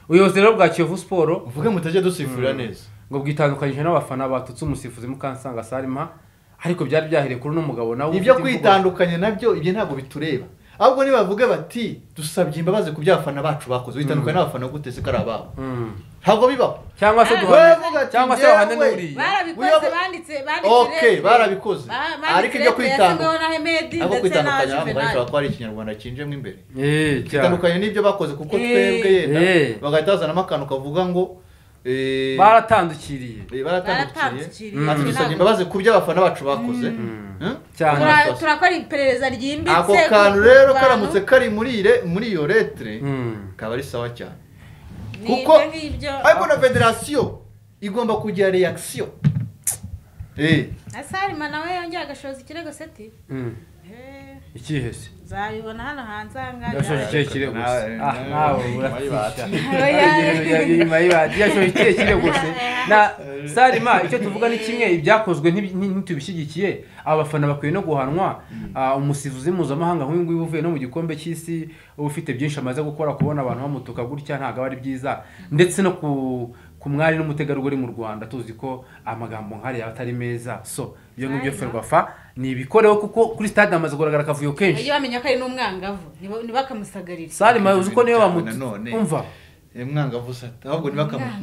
ubuyobozi rero bwa kiyovu siporo uvuge mutajya dusifurira neza ngo bwitandukanyije n'abafana batutse umusifuzi mukansanga salima ariko byari byahereye kuri uno mugabo nawe ufite ibyo imvugo- kwitandukanya nabyo ibyo ntabwo bitureba ahubwo nibavuge bati dusabye imbabazi ku by'abafana bacu bakoze witandukanye n'abafana gute se ko ari ababo Mm. ntabwo bibaho cyangwa se Ah, wevuga duhane ati cyangwa se njyewe- bahane n'uriya barabikoze Uyobo- banditse Okay, barabikoze. Ariko ibyo kwitandukanya- na hemedi ntabwo ndetse na kwitandukanya ntabwo juvenali bishobora kuba ari ikinyarwanda cyinjemo imbere Eh, cyane. bitandukanye n'ibyo bakoze kuko Eh. twebwe yenda Eh. bagahita bazanamo akantu kavuga ngo eh, baratandukiriye eh, baratandukiriye Baratandukiriye. ati Mm. dusabye imbabazi ku by'abafana bacu bakoze Mm. Eh? cyane Tura- amakosa. turakora iperereza ryimbitse ako ku- kantu ku rero bantu. karamutse kari muri ire- muri iyo letre Mm. kaba ari sawa cyane Ni kuko ibyo ngibyo ariko na federasiyo igomba kugira reaction eh na salima nawe yongeye agashoza ikirego seti Mm. Eh, ikihe se uzabibona hano hanze yashoje ahangaha ikihe kirego gusa Nawe- ah nawe- nawe nawe- uratisha Oya. inyuma y'ibati yashoje ikihe kirego se na sarima icyo tuvuga ni kimwe ibyakozwe ntibi- nti- ntitubishyigikiye abafana bakwiye no guhanwa Ah, umusifuzi mpuzamahanga nk'uyu nguyu uvuye no mu gikombe cy'isi uba ufite byinshi amaze gukora kubona abantu bamutuka gutya ntabwo aba ari byiza ndetse no ku ku mwari n'umutegarugori mu rwanda tuzi ko amagambo nk'ariya aba atari meza so ibyo ngibyo ferwafa ni ibikoreho kuko kuri stade hamaze kugaragara akavuyo kenshi iyo bamenya ko ari n'umwangavu nibo- ntibakamusagarire salima uzi ko niyo Nanone. bamutumva eh, mwangavu sata ahubwo nibakamu- oya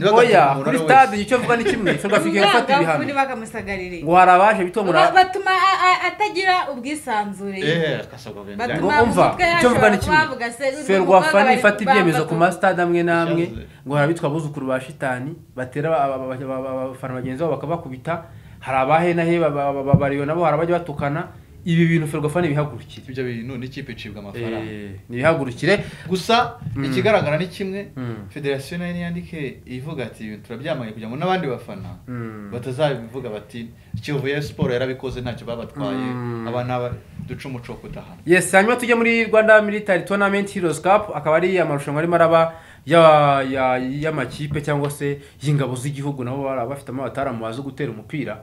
nibakamu kuri umuntu stade nicyo mvuga ni kimwe ferwafa ikwiye gufata umwangavu ibihano ntibakamusagarire ngo hari abaje Ba- bitomura batuma a- a- atagira ubwisanzure eh akasabwa benda Ngo Batuma umva, umutwe icyo mvuga ni yashobora kimwe. kubavuga se, uyu mukobwa ferwafa bari- nifata ibyemezo bamva ku ko- masitade amwe n'amwe Ishaze. ngo hari abitwa abuzukuru ba shitani batera aba- aba- aba- aba- abafana bagenzi babo bakabakubita hari abahenahe babariwe nabo hari abajya batukana ibi bintu ferwafa ntibihagurukire ibyo bintu n'ikipe icibwa amafaranga Eh, ntibihagurukire gusa Mm. ikigaragara ni kimwe Mm. federasiyo nayo niyandike ivuga ati "Ibi turabyamanye kugira ngo n'abandi bafana Mm. batazabivuga bati kiyovu ya siporo yarabikoze ntacyo babatwaye Mm. aba n'aba duca umuco wo kudahana yes hanyuma tujye muri rwanda military tournament heroes cup akaba ari amarushanwa arimo araba ya- ya- y'amakipe cyangwa se y'ingabo z'igihugu nabo bari bafitemo abataramu bazi gutera umupira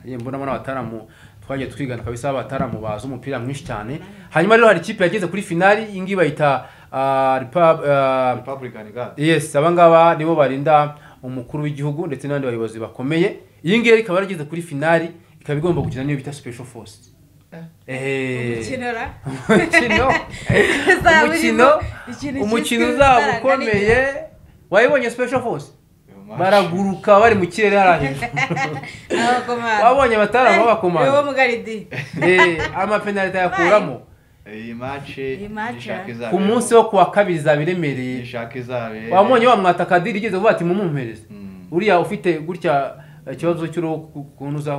Ye, mbonamo n'abataramu twagiye twigana kabisa abataramu bazi umupira mwinshi cyane hanyuma rero hari ikipe yageze kuri finali iyi ngiyi bayita ah, Repub- ah, republican guard yes aba ngaba nibo barinda umukuru w'igihugu ndetse n'abandi bayobozi bakomeye iyi ngiyi ikaba yarageze kuri finali ikaba igomba gukina n'iyo bita special force Eh. Ukinora. umukino Uzaba umukino urimo ikintu umukino cyiswe uzaba imbaraga ukomeye wayibonye special force Uyu baraguruka bari mu kirere hariya hejuru n'igihe. Abakomanda. Wabonye abataramu b'abakomanda? Eh, uwo mugaridi. Eh, amapenaliti ayakuramo match- iyi match Iyi match, nishaka eh. izabera ku munsi wo kuwa kabiri zaba iremereye nishaka izabera wamunye wamwata kadiri igeze vuba ati mumumpereze Mm. uriya ufite gutya ikibazo cy'uruhu ku- kunuza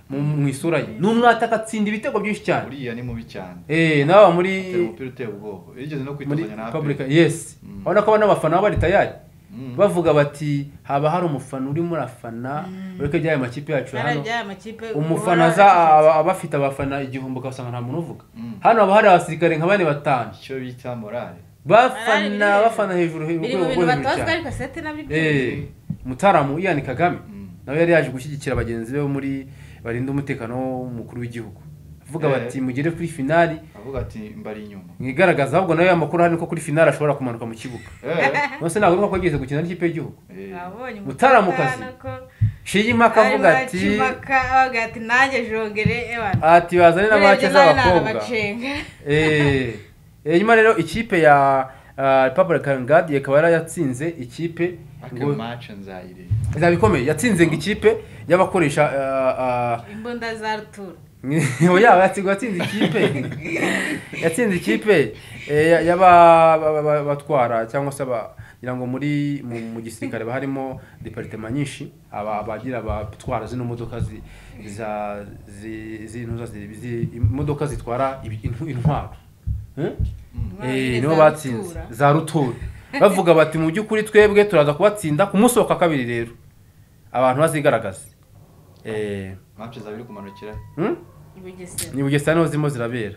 mu mu isura ye ni umwata agatsinda ibitego byinshi cyane uriya ni mubi cyane eh nawe muri atera umupira uteye ubwoba yigeze no muri kwitunganya na public APR. yes Mm. urabona ko aba n'abafana baba bari tayari Mm. bavuga bati haba hari umufana urimo urafana ureke by'aya makipe yacu Bari hano by'aya makipe umufana uhora aza acecetse. aba- aba afite abafana igihumbi ugasanga nta muntu uvuga Mm. hano haba hari abasirikare nka bane batanu icyo bita morale Morale bafana biri- bafana hejuru he- biri urwego mu rwo bintu hejuru batozwa cyane ariko seti nabyo Eh, mutaramu iyani kagame Mm. nawe yari yaje gushyigikira bagenzi be bo muri barinda umutekano w'umukuru w'igihugu avuga Eh. bati mugere kuri finali avuga ati mbari inyuma mwigaragaza ahubwo nawe amakuru ahari ni ko kuri finali ashobora kumanuka mu kibuga Eh, nonese ntabwo ari uko agiye gukina n'ikipe y'igihugu eh. Wabonye Mutaramukazi. umutana ko- Shiyimaka avuga Arimo ati akimaka, avuga ati nanjye jogere ewana ati bazane n'abace z'abakobwa narabacenga Eh, hanyuma rero ikipe ya ah, Republican Guard ikaba yari yatsinze ikipe Aka ngo match nzayireba izaba ikomeye yatsinze ngo ikipe y'abakoresha ah, ah, imbunda za rutura yaba yatsinze ikipe yatsinze ikipe eh, ya- y'aba- ba- ba- batwara cyangwa se aba- ngira ngo muri mu mu gisirikare haba harimo deparitema nyinshi aba abagira abatwara zino modoka zi- za zi- zintuza zi- zi- imodoka zitwara ibi- intw- intwaro Eh? Eh, nibo batsinze za rutura bavuga bati mu by'ukuri twebwe turaza kubatsinda ku munsi wa kabiri rero abantu bazigaragaze Eh, mace zaba biri kumanukira hmm? Bugesera. ni bugesera niho zirimo zirabera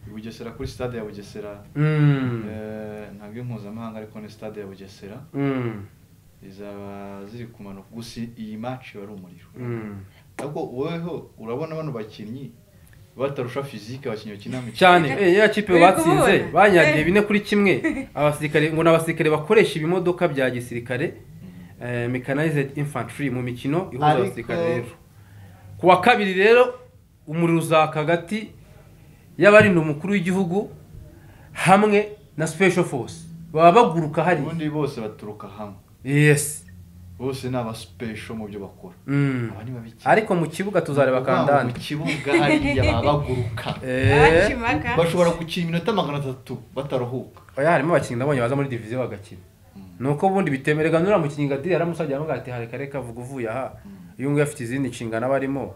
i bugesera kuri stade ya bugesera Mm. Eh, ntabwo ari mpuzamahanga ariko ni stade ya bugesera Mm. zizaba ziri kumanuka gusa iyi maci wari umuriro Mm. ariko woweho urabona bano bakinnyi batarusha fizike abakinnyi bakina mu cyane eh, ya kipe Uri batsinze kubona? banyagiye Eh. bine kuri kimwe abasirikare ngo ni abasirikare bakoresha ibimodoka bya gisirikare eh, mechanized infantry mu mikino ihuza Ariko- abasirikare rero ku wa kabiri rero umuriro uzaka hagati y'abarinda umukuru w'igihugu hamwe na special force baba baguruka hari ubundi bose baturuka hamwe yes bose ni abasipesho mu byo bakora Mm. Aba ni babiki. ariko mu kibuga tuzareba Ukuvuga ngo kandani mu kibuga hariya baba baguruka Eh, bashobora gukina iminota magana atatu bataruhuka oya harimo abakinnyi nabonye baza muri diviziyo bagakina nuko ubundi bitemerega nuriya mukinnyi gadiri yaramusajya avuga ati hareka reka vuga uvuye aha uyu nguyu afite izindi nshingano aba arimo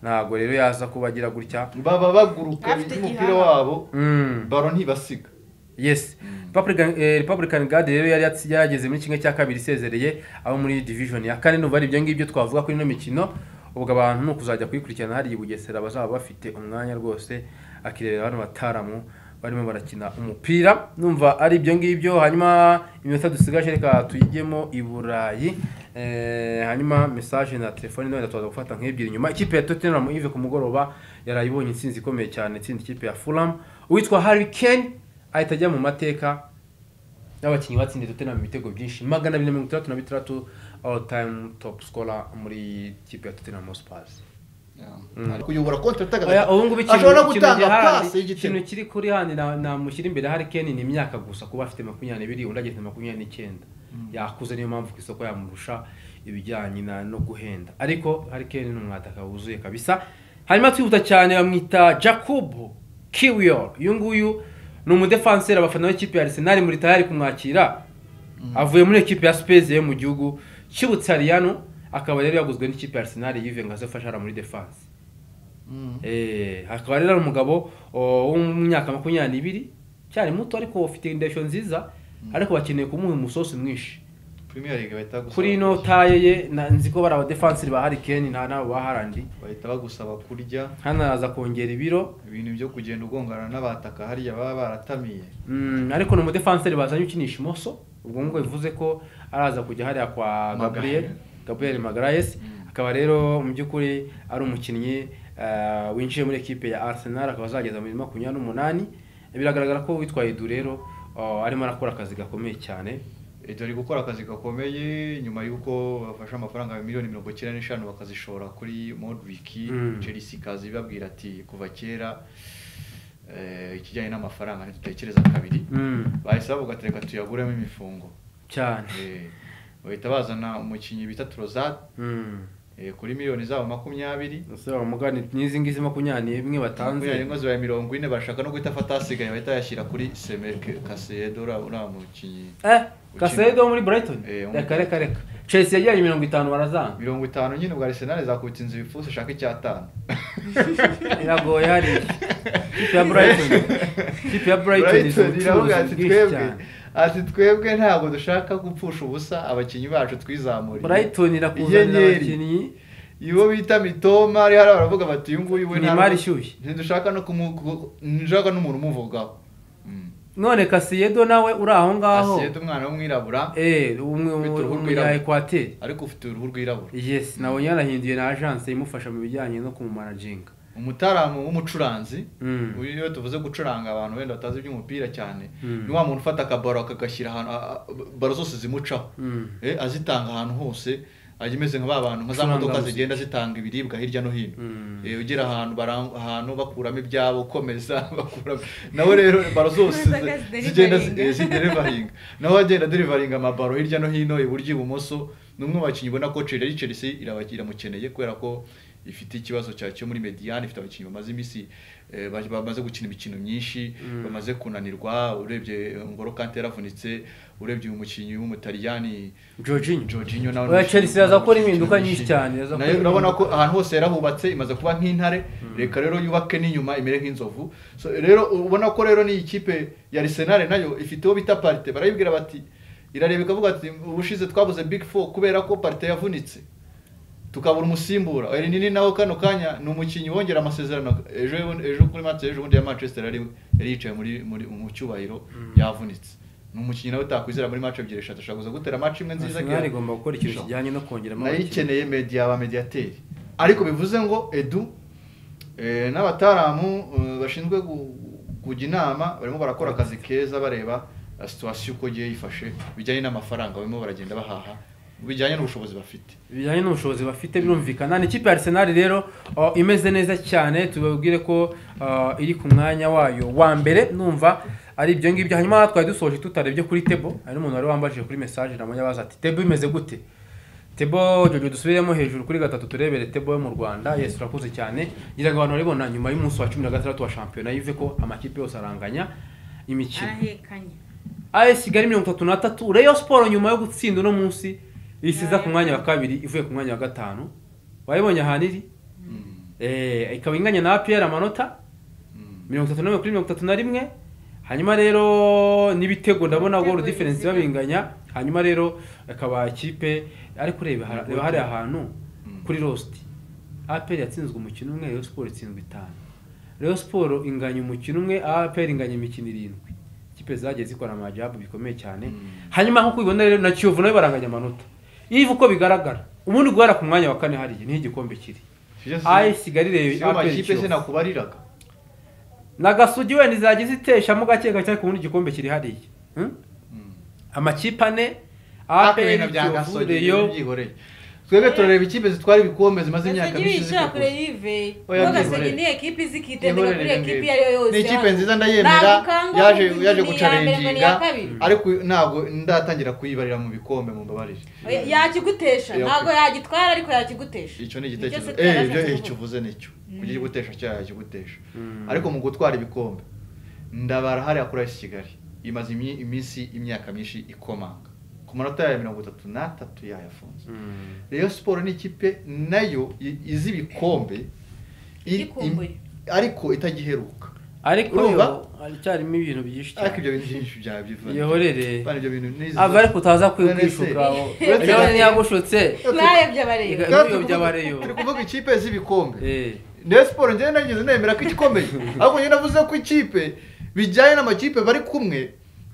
ntabwo rero yaza kuba agira gutya baba baguruka Afite umupira igihanga. wabo Mm. baro ntibasiga yes Republican- eh, republican guard rero yari yatsi- yarageze muri kimwe cya kabiri isezereye abo muri division ya kane n'ubu ari ibyo ngibyo twavuga kuri ino mikino ubwo abantu ni ukuzajya kuyikurikirana hariya i bugesera bazaba bafite umwanya rwose akirebera bano bataramu barimo barakina umupira numva ari ibyo ngibyo hanyuma iminota dusigaje reka tuyigemo i burayi Eh, hanyuma message na telefone none tuza gufata nk'ebyiri nyuma ikipe ya Tottenham Yves ku mugoroba yarayibonye intsinzi ikomeye cyane itsinda ikipe ya Fulham uwitwa Harry Kane ahita ajya mu mateka n'abakinnyi batsinze Tottenham ibitego byinshi magana abiri na mirongo itandatu na bitandatu all time top scorer muri ikipe ya Tottenham Hotspur kuyobora konti Oya, ubu ngubu ikintu- ashobora no ikintu gutanga gihari- pasi ikintu y'igitego kiri kuri handi na- namushyira imbere hari Kane ni imyaka gusa kuba afite makumyabiri undi ageze makumyabiri n'icyenda yakuze niyo mpamvu ku isoko yamurusha ibijyanye na no guhenda ariko hari Kane ni umwataka wuzuye kabisa hanyuma twihuta cyane bamwita Jacob Kiwior uyu nguyu ni umudefanseri abafana b'ikipe ya Arsenal muri tayari kumwakira avuye muri ekipe ya Spezia yo mu gihugu cy'Ubutaliyano akaba rero yaguzwe n'ikipe ya Arsenal Juve ngo aze afashara muri defense Eh, hakaba rero ari umugabo o, wo mu myaka makumyabiri n'ibiri cyari muto ariko ufite indeshyo nziza ariko bakeneye kumuha umusosi mwinshi premier league bahita gusaba kuri ino taye ye na- nzi ko bari abadefanseri ba harikeni nta nabo ba harandi bahita bagusaba kurya hano araza kongera ibiro ibintu byo kugenda ugongana n'abataka hariya baba baratamiye Mm, ariko ni umudefanseri bazanye ukinisha imoso ubwo ngubwo bivuze ko araza kujya hariya kwa Maguire. gabriel gabriel magarayesi akaba rero mu by'ukuri ari umukinnyi eh, winjiye muri ekipe ya arsenal akaba azageza muri makumyabiri n'umunani biragaragara ko witwaye du rero oh, arimo arakora akazi gakomeye cyane leta ari gukora akazi gakomeye nyuma y'uko bafashe amafaranga ya miliyoni mirongo icyenda n'eshanu bakazishora kuri modriki Mm. chelsea ikaza ibabwira ati kuva kera eh, ikijyanye n'amafaranga ntitutekereza kabiri Mm, bahise bavuga ati reka tuyaguremo imifungo cyane Eh, bahita bazana umukinnyi bita turozati Mm. Eh, kuri miliyoni zabo makumyabiri ese bamugane n'izi ngizi makumyabiri n'imwe makumyabiri batanze ingo zibaye mirongo ine bashaka no guhita afata ahasigaye bahita yashyira kuri semerike kaseyedo uriya uriya mukinnyi eh kasedo wo muri brighton Eh, wo muri reka reka reka chelsea yajyanye mirongo itanu barazanga mirongo itanu nyine ubwo arisenali zakubita inzu ibipfusi ishaka icyatanu iragoye hariya kipe ya brighton kipe ya brighton izi Brighton iravuga ubucuruzi ati bwinshi twebwe cyane ati twebwe ntabwo dushaka gupfusha ubusa abakinnyi bacu twizamuriye brighton irakuzanira Inyenyeri. abakinnyi iyo bita mitoma ari hariya baravuga bati uyu nguyu we Ni nta- imari ishyushye. ntidushaka no kumu ku- ntidushaka n'umuntu umuvugaho none kasiyedo nawe uri aho ngaho asiyete umwana w'umwirabura eh umwe Ufite uruhu umunya rwirabura. ekwateri ariko ufite uruhu rwirabura yes nabonye yarahinduye na agence imufasha mu bijyanye no kumumanaginga umutaramu w'umucuranzi Mm. uyu iyo tuvuze gucuranga abantu wenda batazi iby'umupira cyane Mm. ni wa muntu ufata akabaro akagashyira ahantu a- a- baro zose zimucaho Mm. Eh, azitanga ahantu hose ajya imeze nka ba bantu nka za Gucuranga modoka muzika. zigenda zitanga ibiribwa hirya no hino Mm. Eh, ugera ahantu bara- ahantu bakuramo ibyabo ukomeza bakuramo nawe rero baro zose zi- Imodoka ziderivaringa. zigenda zi- eh, ziderivaringa nawe agenda aderivaringa amabaro hirya no hino iburyo ibumoso ni umwe mu bakinnyi ubona ko Chelsea ari Chelsea irabaki- iramukeneye kubera ko ifite ikibazo cya cyo muri mediane ifite abakinnyi bamaze iminsi eh, ba- bamaze gukina imikino myinshi bamaze kunanirwa urebye eh, Ngolo Kante yaravunitse urebye uyu mukinnyi w'umutaliyani Jorginho. Jorginho nawe Oya, ni Chelsea umukinnyi iraza gukora ukina impinduka imikino nyinshi myinshi. cyane, iraza Nayo gukora urabona ko impinduka. ahantu hose yarahubatse imaze kuba nk'intare reka rero yubake n'inyuma imere nk'inzovu so rero ubona ko rero ni ikipe ya Arsenal nayo ifite uwo bita Partey barayibwira bati irareba ikavuga ati ubushize twabuze Big Four kubera ko Partey yavunitse tukabura umusimbura eri nini nawe kano kanya ni umukinnyi wongera amasezerano ejo ejo kuri match ejo bundi ya manchester yari yari yicaye muri muri mu cyubahiro yavunitse ni umukinnyi nawe utakwizera muri match ebyiri eshatu ashobora kuza gutera match imwe nziza arsenal igomba gukora ikintu kijyanye no kongeramo nayo abakinnyi. ikeneye media ba mediateri ariko bivuze ngo edu eh, n'abataramu eh, bashinzwe gu- kujya inama barimo barakora akazi keza bareba eh, situation uko igiye yifashe bijyanye n'amafaranga barimo baragenda bahaha bijyanye n'ubushobozi bafite bijyanye n'ubushobozi bafite birumvikana ni ikipe ya arsenal rero uh, imeze neza cyane tubabwire ko uh, iri ku mwanya wayo wa mbere numva ari ibyo ngibyo hanyuma twari dusoje tutarebye kuri tebo hari n'umuntu wari wambajije kuri message na abaza ati tebo imeze gute tebo jojo dusubiremo hejuru kuri gatatu turebere tebo yo mu rwanda yesu urakoze cyane ngira ngo abantu baribona nyuma y'umunsi wa cumi na gatandatu wa shampiyona yive ko amakipe yose aranganya imikino arahekanye AS Kigali mirongo itatu na tatu Rayon Sport nyuma yo gutsinda uno munsi isiza ku mwanya wa kabiri ivuye ku mwanya wa gatanu wayibonye ahantu iri eh ikaba inganya na APR amanota mirongo itatu n'imwe kuri mirongo itatu na rimwe hanyuma rero n'ibitego ndabona Ibitego goal difference bizigama. babinganya hanyuma rero akaba ikipe ariko reba hari- reba hariya hantu kuri rost APR yatsinzwe umukino umwe Rayon Sport itsinzwe itanu Rayon Sport inganya umukino umwe APR inganya imikino irindwi ikipe zagiye zikora amajabu bikomeye cyane hanyuma nkuko ubibona rero na Kiyovu nayo baranganya amanota ivu uko bigaragara ubundi guhera ku mwanya wa kane hariya niho igikombe kiri AS Kigali rero siyo APR makipe se Kiyovu nakubariraga nagasugi wenda izajya ziteshamo gake gake ariko ubundi igikombe kiri hariya Hmm? amakipe ane Ariko ibintu APR bya Kiyovu Gasogeye Rayon byihoreye twebwe turareba ikipe zitwara ibikombe zimaze imyaka gasogi myinshi bicara kure zikaguza y'ive Oya, kuko byihorere. gasogi niyo ekipi izi ikitendeka kuri Ihorere ekipi ngibyo. iyo ari yo yose ni ikipe haba- nziza ndayemera Ntabwo yaje ukangwa yaje ngo ni iya mbere ngo ni iya gucarenginga kabiri. ariko ntabwo ndatangira kuyibarira mu bikombe mu mbabarire Oya, yakigutesha Oya, ntabwo kure. yagitwara ariko yakigutesha icyo ni igitekerezo se eh twabashatse ibyo eh, kuvuga. icyo uvuze nicyo kugira igutesha cyaha yakigutesha ariko mu gutwara ibikombe ndabara hariya kuri AS Kigali imaze imi- iminsi imyaka myinshi ikomanga ku manota ya mirongo itatu n'atatu yayafunze Rayon Sport ni ikipe nayo i- izi ibikombe iri- Ikumbuye. im- ariko itagiheruka ariko Urumva? yo haracyarimo ibintu byinshi ariko cyane ibyo bintu byinshi byabyivuye ihorere ibyo bintu n'izi ava ariko utaza kwi- None se- kwishukaho uretse ejo gato- ntiyagushutse mwayobye abareba Iga- N'iyo by'abareyo. turi kuvuga ikipe z'ibikombe Eh. Rayon Sport njyewe nageze nemera ko igikomeye ariko njyewe navuze ko ikipe bijyanye n'amakipe bari kumwe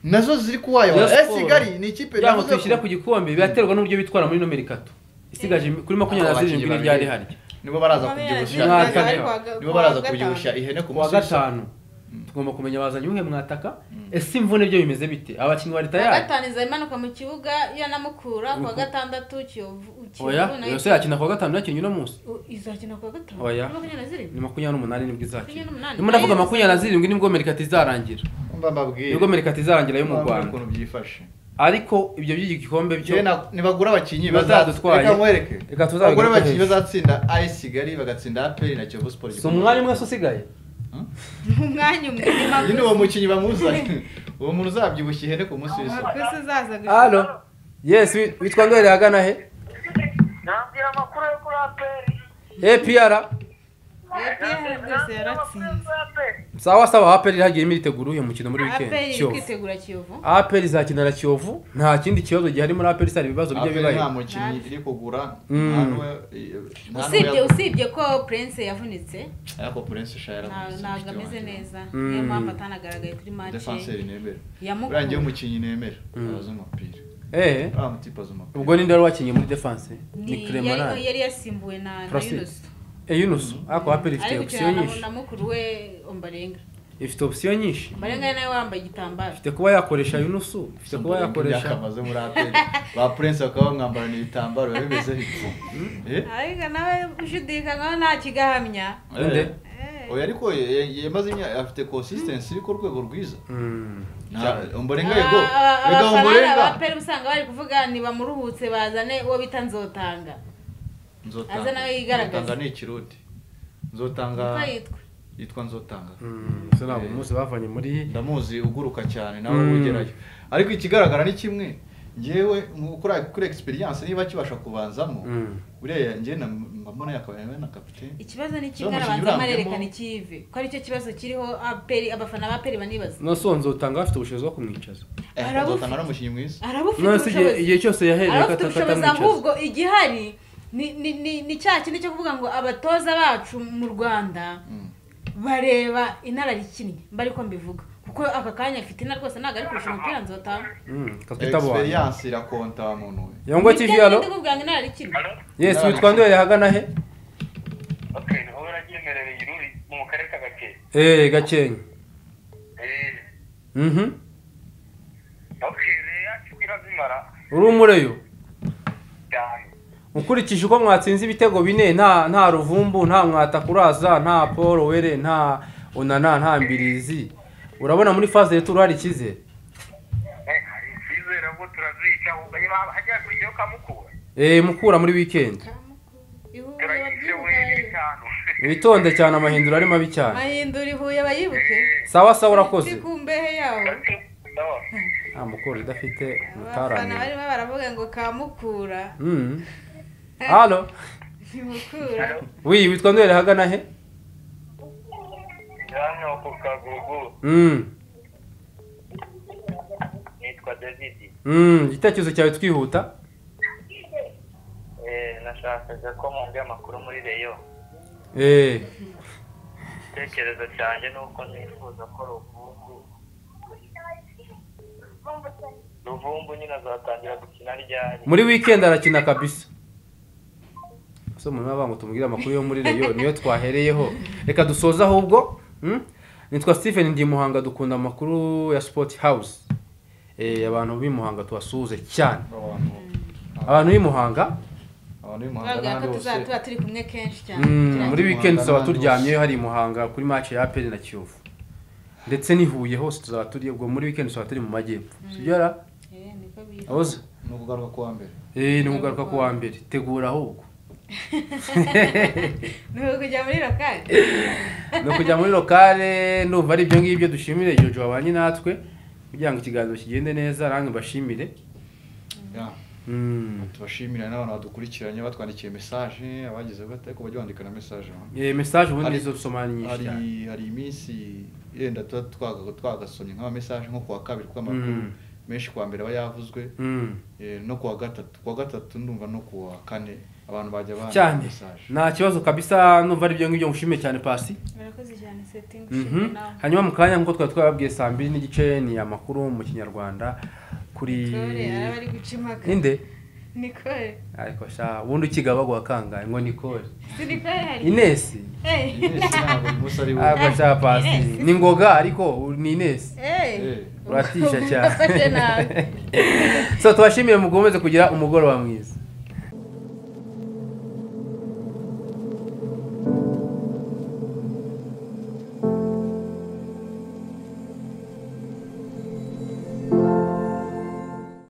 nazo ziri kuwayo Rayon AS Sport. Kigali ni ikipe kugira ngo navuze ko- tuyishyire ku gikombe biraterwa n'uburyo bitwara muri nomero itatu isigaje kuri makumyabiri na zirindwi n'iryari harya nibo baraza Mwa kubyibushya kane. nibo baraza kubyibushya ihene ku wa musozi gatanu tugomba kumenya bazanye umwe mwataka ese imvune byo bimeze bite abakinnyi bari tayari gatanu iza imanuka mu kibuga yanamukura kuwa gatandatu kiyovu Kiyovu oya nayo- yose yakina kuwa gatanu yakinnye uno munsi U- izakina kuwa gatanu Oya. makumyabiri na zirindwi ni makumyabiri n'umunani nibwo izakina Makumyabiri n'umunani. niba ndavuga makumyabiri na zirindwi nibwo merikati izarangira mba mbabwiye nibwo merikati izarangira yo mu Mba mbabwiye rwanda ukuntu byifashe ariko ibyo by'igikombe byo Njyewe na- nibagura abakinnyi Bazadutwaye. reka nkwereke Reka tuzabigura bagura abakinnyi hejuru. bazatsinda AS Kigali bagatsinda APR na Kiyovu Sport si umwanya umwe se usigaye umwanya umwe uyu ni uwo mukinnyi bamuzanye uwo muntu uzabyibushya ihene ku munsi w'isoko makusi uzaza halo yesi witwa ndorere ahagana he nabwira amakuru yo kuri aperi apr apr rwose yaratsinze sawa sawa apr irahagiyemo iritegura uyu mukino muri apr wikendi iri kiyovu kwitegura kiyovu apr izakinara kiyovu nta kindi kibazo gihari muri apr hari ibibazo bijya APR nta bibayo mukinnyi iri kugura Mm. nta n'uwe- nta n'uwe usibye yagu- usibye ko prince yavunitse ariko Prince Sha nta- yaravunitse, ntabwo mushiki ameze wanjye. neza Mm. niyo mpamvu atanagaragaye kuri Defenseur mace nemera buriya njyewe yamukura umukinnyi nemera abaza umupira ehe uriya mutipe azi umupira ubwo ninde wari wakinnye muri defense ni Ni- yari clemarade yari yasimbuwe na na Placide. yunusu eyunusu ariko apr ifite ari opisiyo gukina na, nyinshi na mukuru we ombarenga ifite opisiyo nyinshi ombarenga ari nawe wambaye igitambaro ifite kuba yakoresha yunusu ifite kuba yakoresha yakamaze muri aperi ba prince bakaba bamwambarana ibitambaro biba bimeze bityo ariko nawe ushidikanywaho nta kigahamya Nde? oya ariko ye- yamaze imyaka afite consistency iri ku rwego rwiza Mm. Nta- umborenga yego Aba- yego abafana umborenga abapera usanga bari kuvuga ntibamuruhutse bazane uwo bita nzotanga nzotanga Aze nawe yigaragaze. nzotanga ni ikirundi nzotanga uko yitwa yitwa nzotanga Mm, so ntabwo umunsi bavanye muri ndamuzi uguruka cyane nawe Mm. wegerayo ariko ikigaragara ni kimwe njyewe mu kuri kuri experience niba kibasha kubanzamo Mm. buriya njyewe na- mba mbona yakabaye na kapiteni ikibazo ni Zo kimwe mu arabanza kinyurambemo. amarerekana ikive ko aricyo kibazo kiriho abaperi abafana baperi banibaza nasonze utanga bafite ubushobozi bwo kumwicaza Eh, Arabufite. nzotanga ari umukinnyi mwiza arabufite nonese igihe ubushobozi igihe cyose yahereye ko arabufite ubushobozi atatamwicaza ahubwo igihari ni ni ni ni cya kintu cyo kuvuga ngo abatoza bacu mu rwanda bareba inararikinnye mbari ko mbivuga kuko aka kanya afite ina rwose ntabwo ari kurusha umupira nzota katwita abantu experience irakonta muntu we yongo tv halo kuvuga ngo inararikinnye Halo? yes witwa ndoye hagana he ok niho baragenderereye iruri mu karere ka gakeye eh gakenke Eh, mhm ok rero yacu irazimara uri umureyo cyane ukurikije uko mwatsinze ibitego bine nta nta ruvumbu nta mwatakuraza nta paul were nta onana nta mbirizi urabona muri faze ya turu hari icyizere Eh, hari icyizere ubwo turazica ubwo hajya kujyaho kamukura eh mukura muri weekend ihuriro turayice we ry'ibuka n'itanu witonde cyane amahindura ari mabi cyane mahindura ihuye abayibuke sawa sawa urakoze kumbehe yawo No. nta mukura udafite abafana umutarane barimo baravuga ngo kamukura Mm. halo ntimukura wi witwa nduhere hagana he hano ku kagugu Mm. nitwa davidi Mm, igitekerezo cyawe twihuta Eh, nashakaga ko mwumva amakuru muri reyo eh igitekerezo cyanjye ni uko nifuza ko ruvumbu ruvumbu nyine azatangira gukina ryari muri weekend arakina kabisa so umuntu baba ngo tumubwire amakuru yo muri reyo niyo twahereyeho reka dusoze ahubwo mm? nitwa Stephen ndi muhanga dukunda amakuru ya Sport House eh abantu b'i Muhanga tubasuhuze cyane abantu abantu b'i Muhanga abantu b'imuhanga bavuga ko n'ahandi hose tuzaba tuba turi kumwe kenshi cyane mm, muri Muhanga weekend tuzaba n'ahandi turyamyeyo hari i Muhanga kuri match ya APR na Kiyovu ndetse ni Huye hose tuzaba turi ubwo muri weekend tuzaba turi mu majyepfo sugera Eh, niko biri. aboza ni ukugaruka kuwa mbere eh ni kugaruka ku wa mbere tegura ahubwo ni ukujya muri lokali ni ukujya muri lokale ndumva ari ibyo ngibyo dushimire jojo wabanye natwe kugira ngo ikiganiro kigende neza nange mbashimire Yeah. Mm. tubashimira n'abantu badukurikiranye batwandikiye message abagize gute ko bajya bandika na message no? Eh, message ubundi Hari- izo dusoma ni nyinshi hari cyane hari iminsi yenda tuba twaga- twagasomye nk'ama message nko kuwa kabiri kuko amakuru Mm. menshi kuwa mbere aba yavuzwe Mm. eh, no kuwa gatatu kuwa gatatu ndumva no kuwa kane abantu bajya bandika cyane message nta kibazo kabisa numva ari ibyo ngibyo ngushimiye cyane pasi murakoze cyane setingi Mhm. hanyuma mu kanya nk'uko twari twababwiye saa mbiri n'igice ni amakuru mu kinyarwanda kuri tore araba ari guca impaka ninde nikore ariko sha ubundi ukigaba baguha kangahe ngo nikore sinikore hari inesi Eh, Ines ntabwo uyu munsi ari we ariko sha pasi ni ngoga ariko ni inesi eh, Eh. uratisha ubu nafashe nabi. cyane so tubashimire mukomeze kugira umugoroba mwiza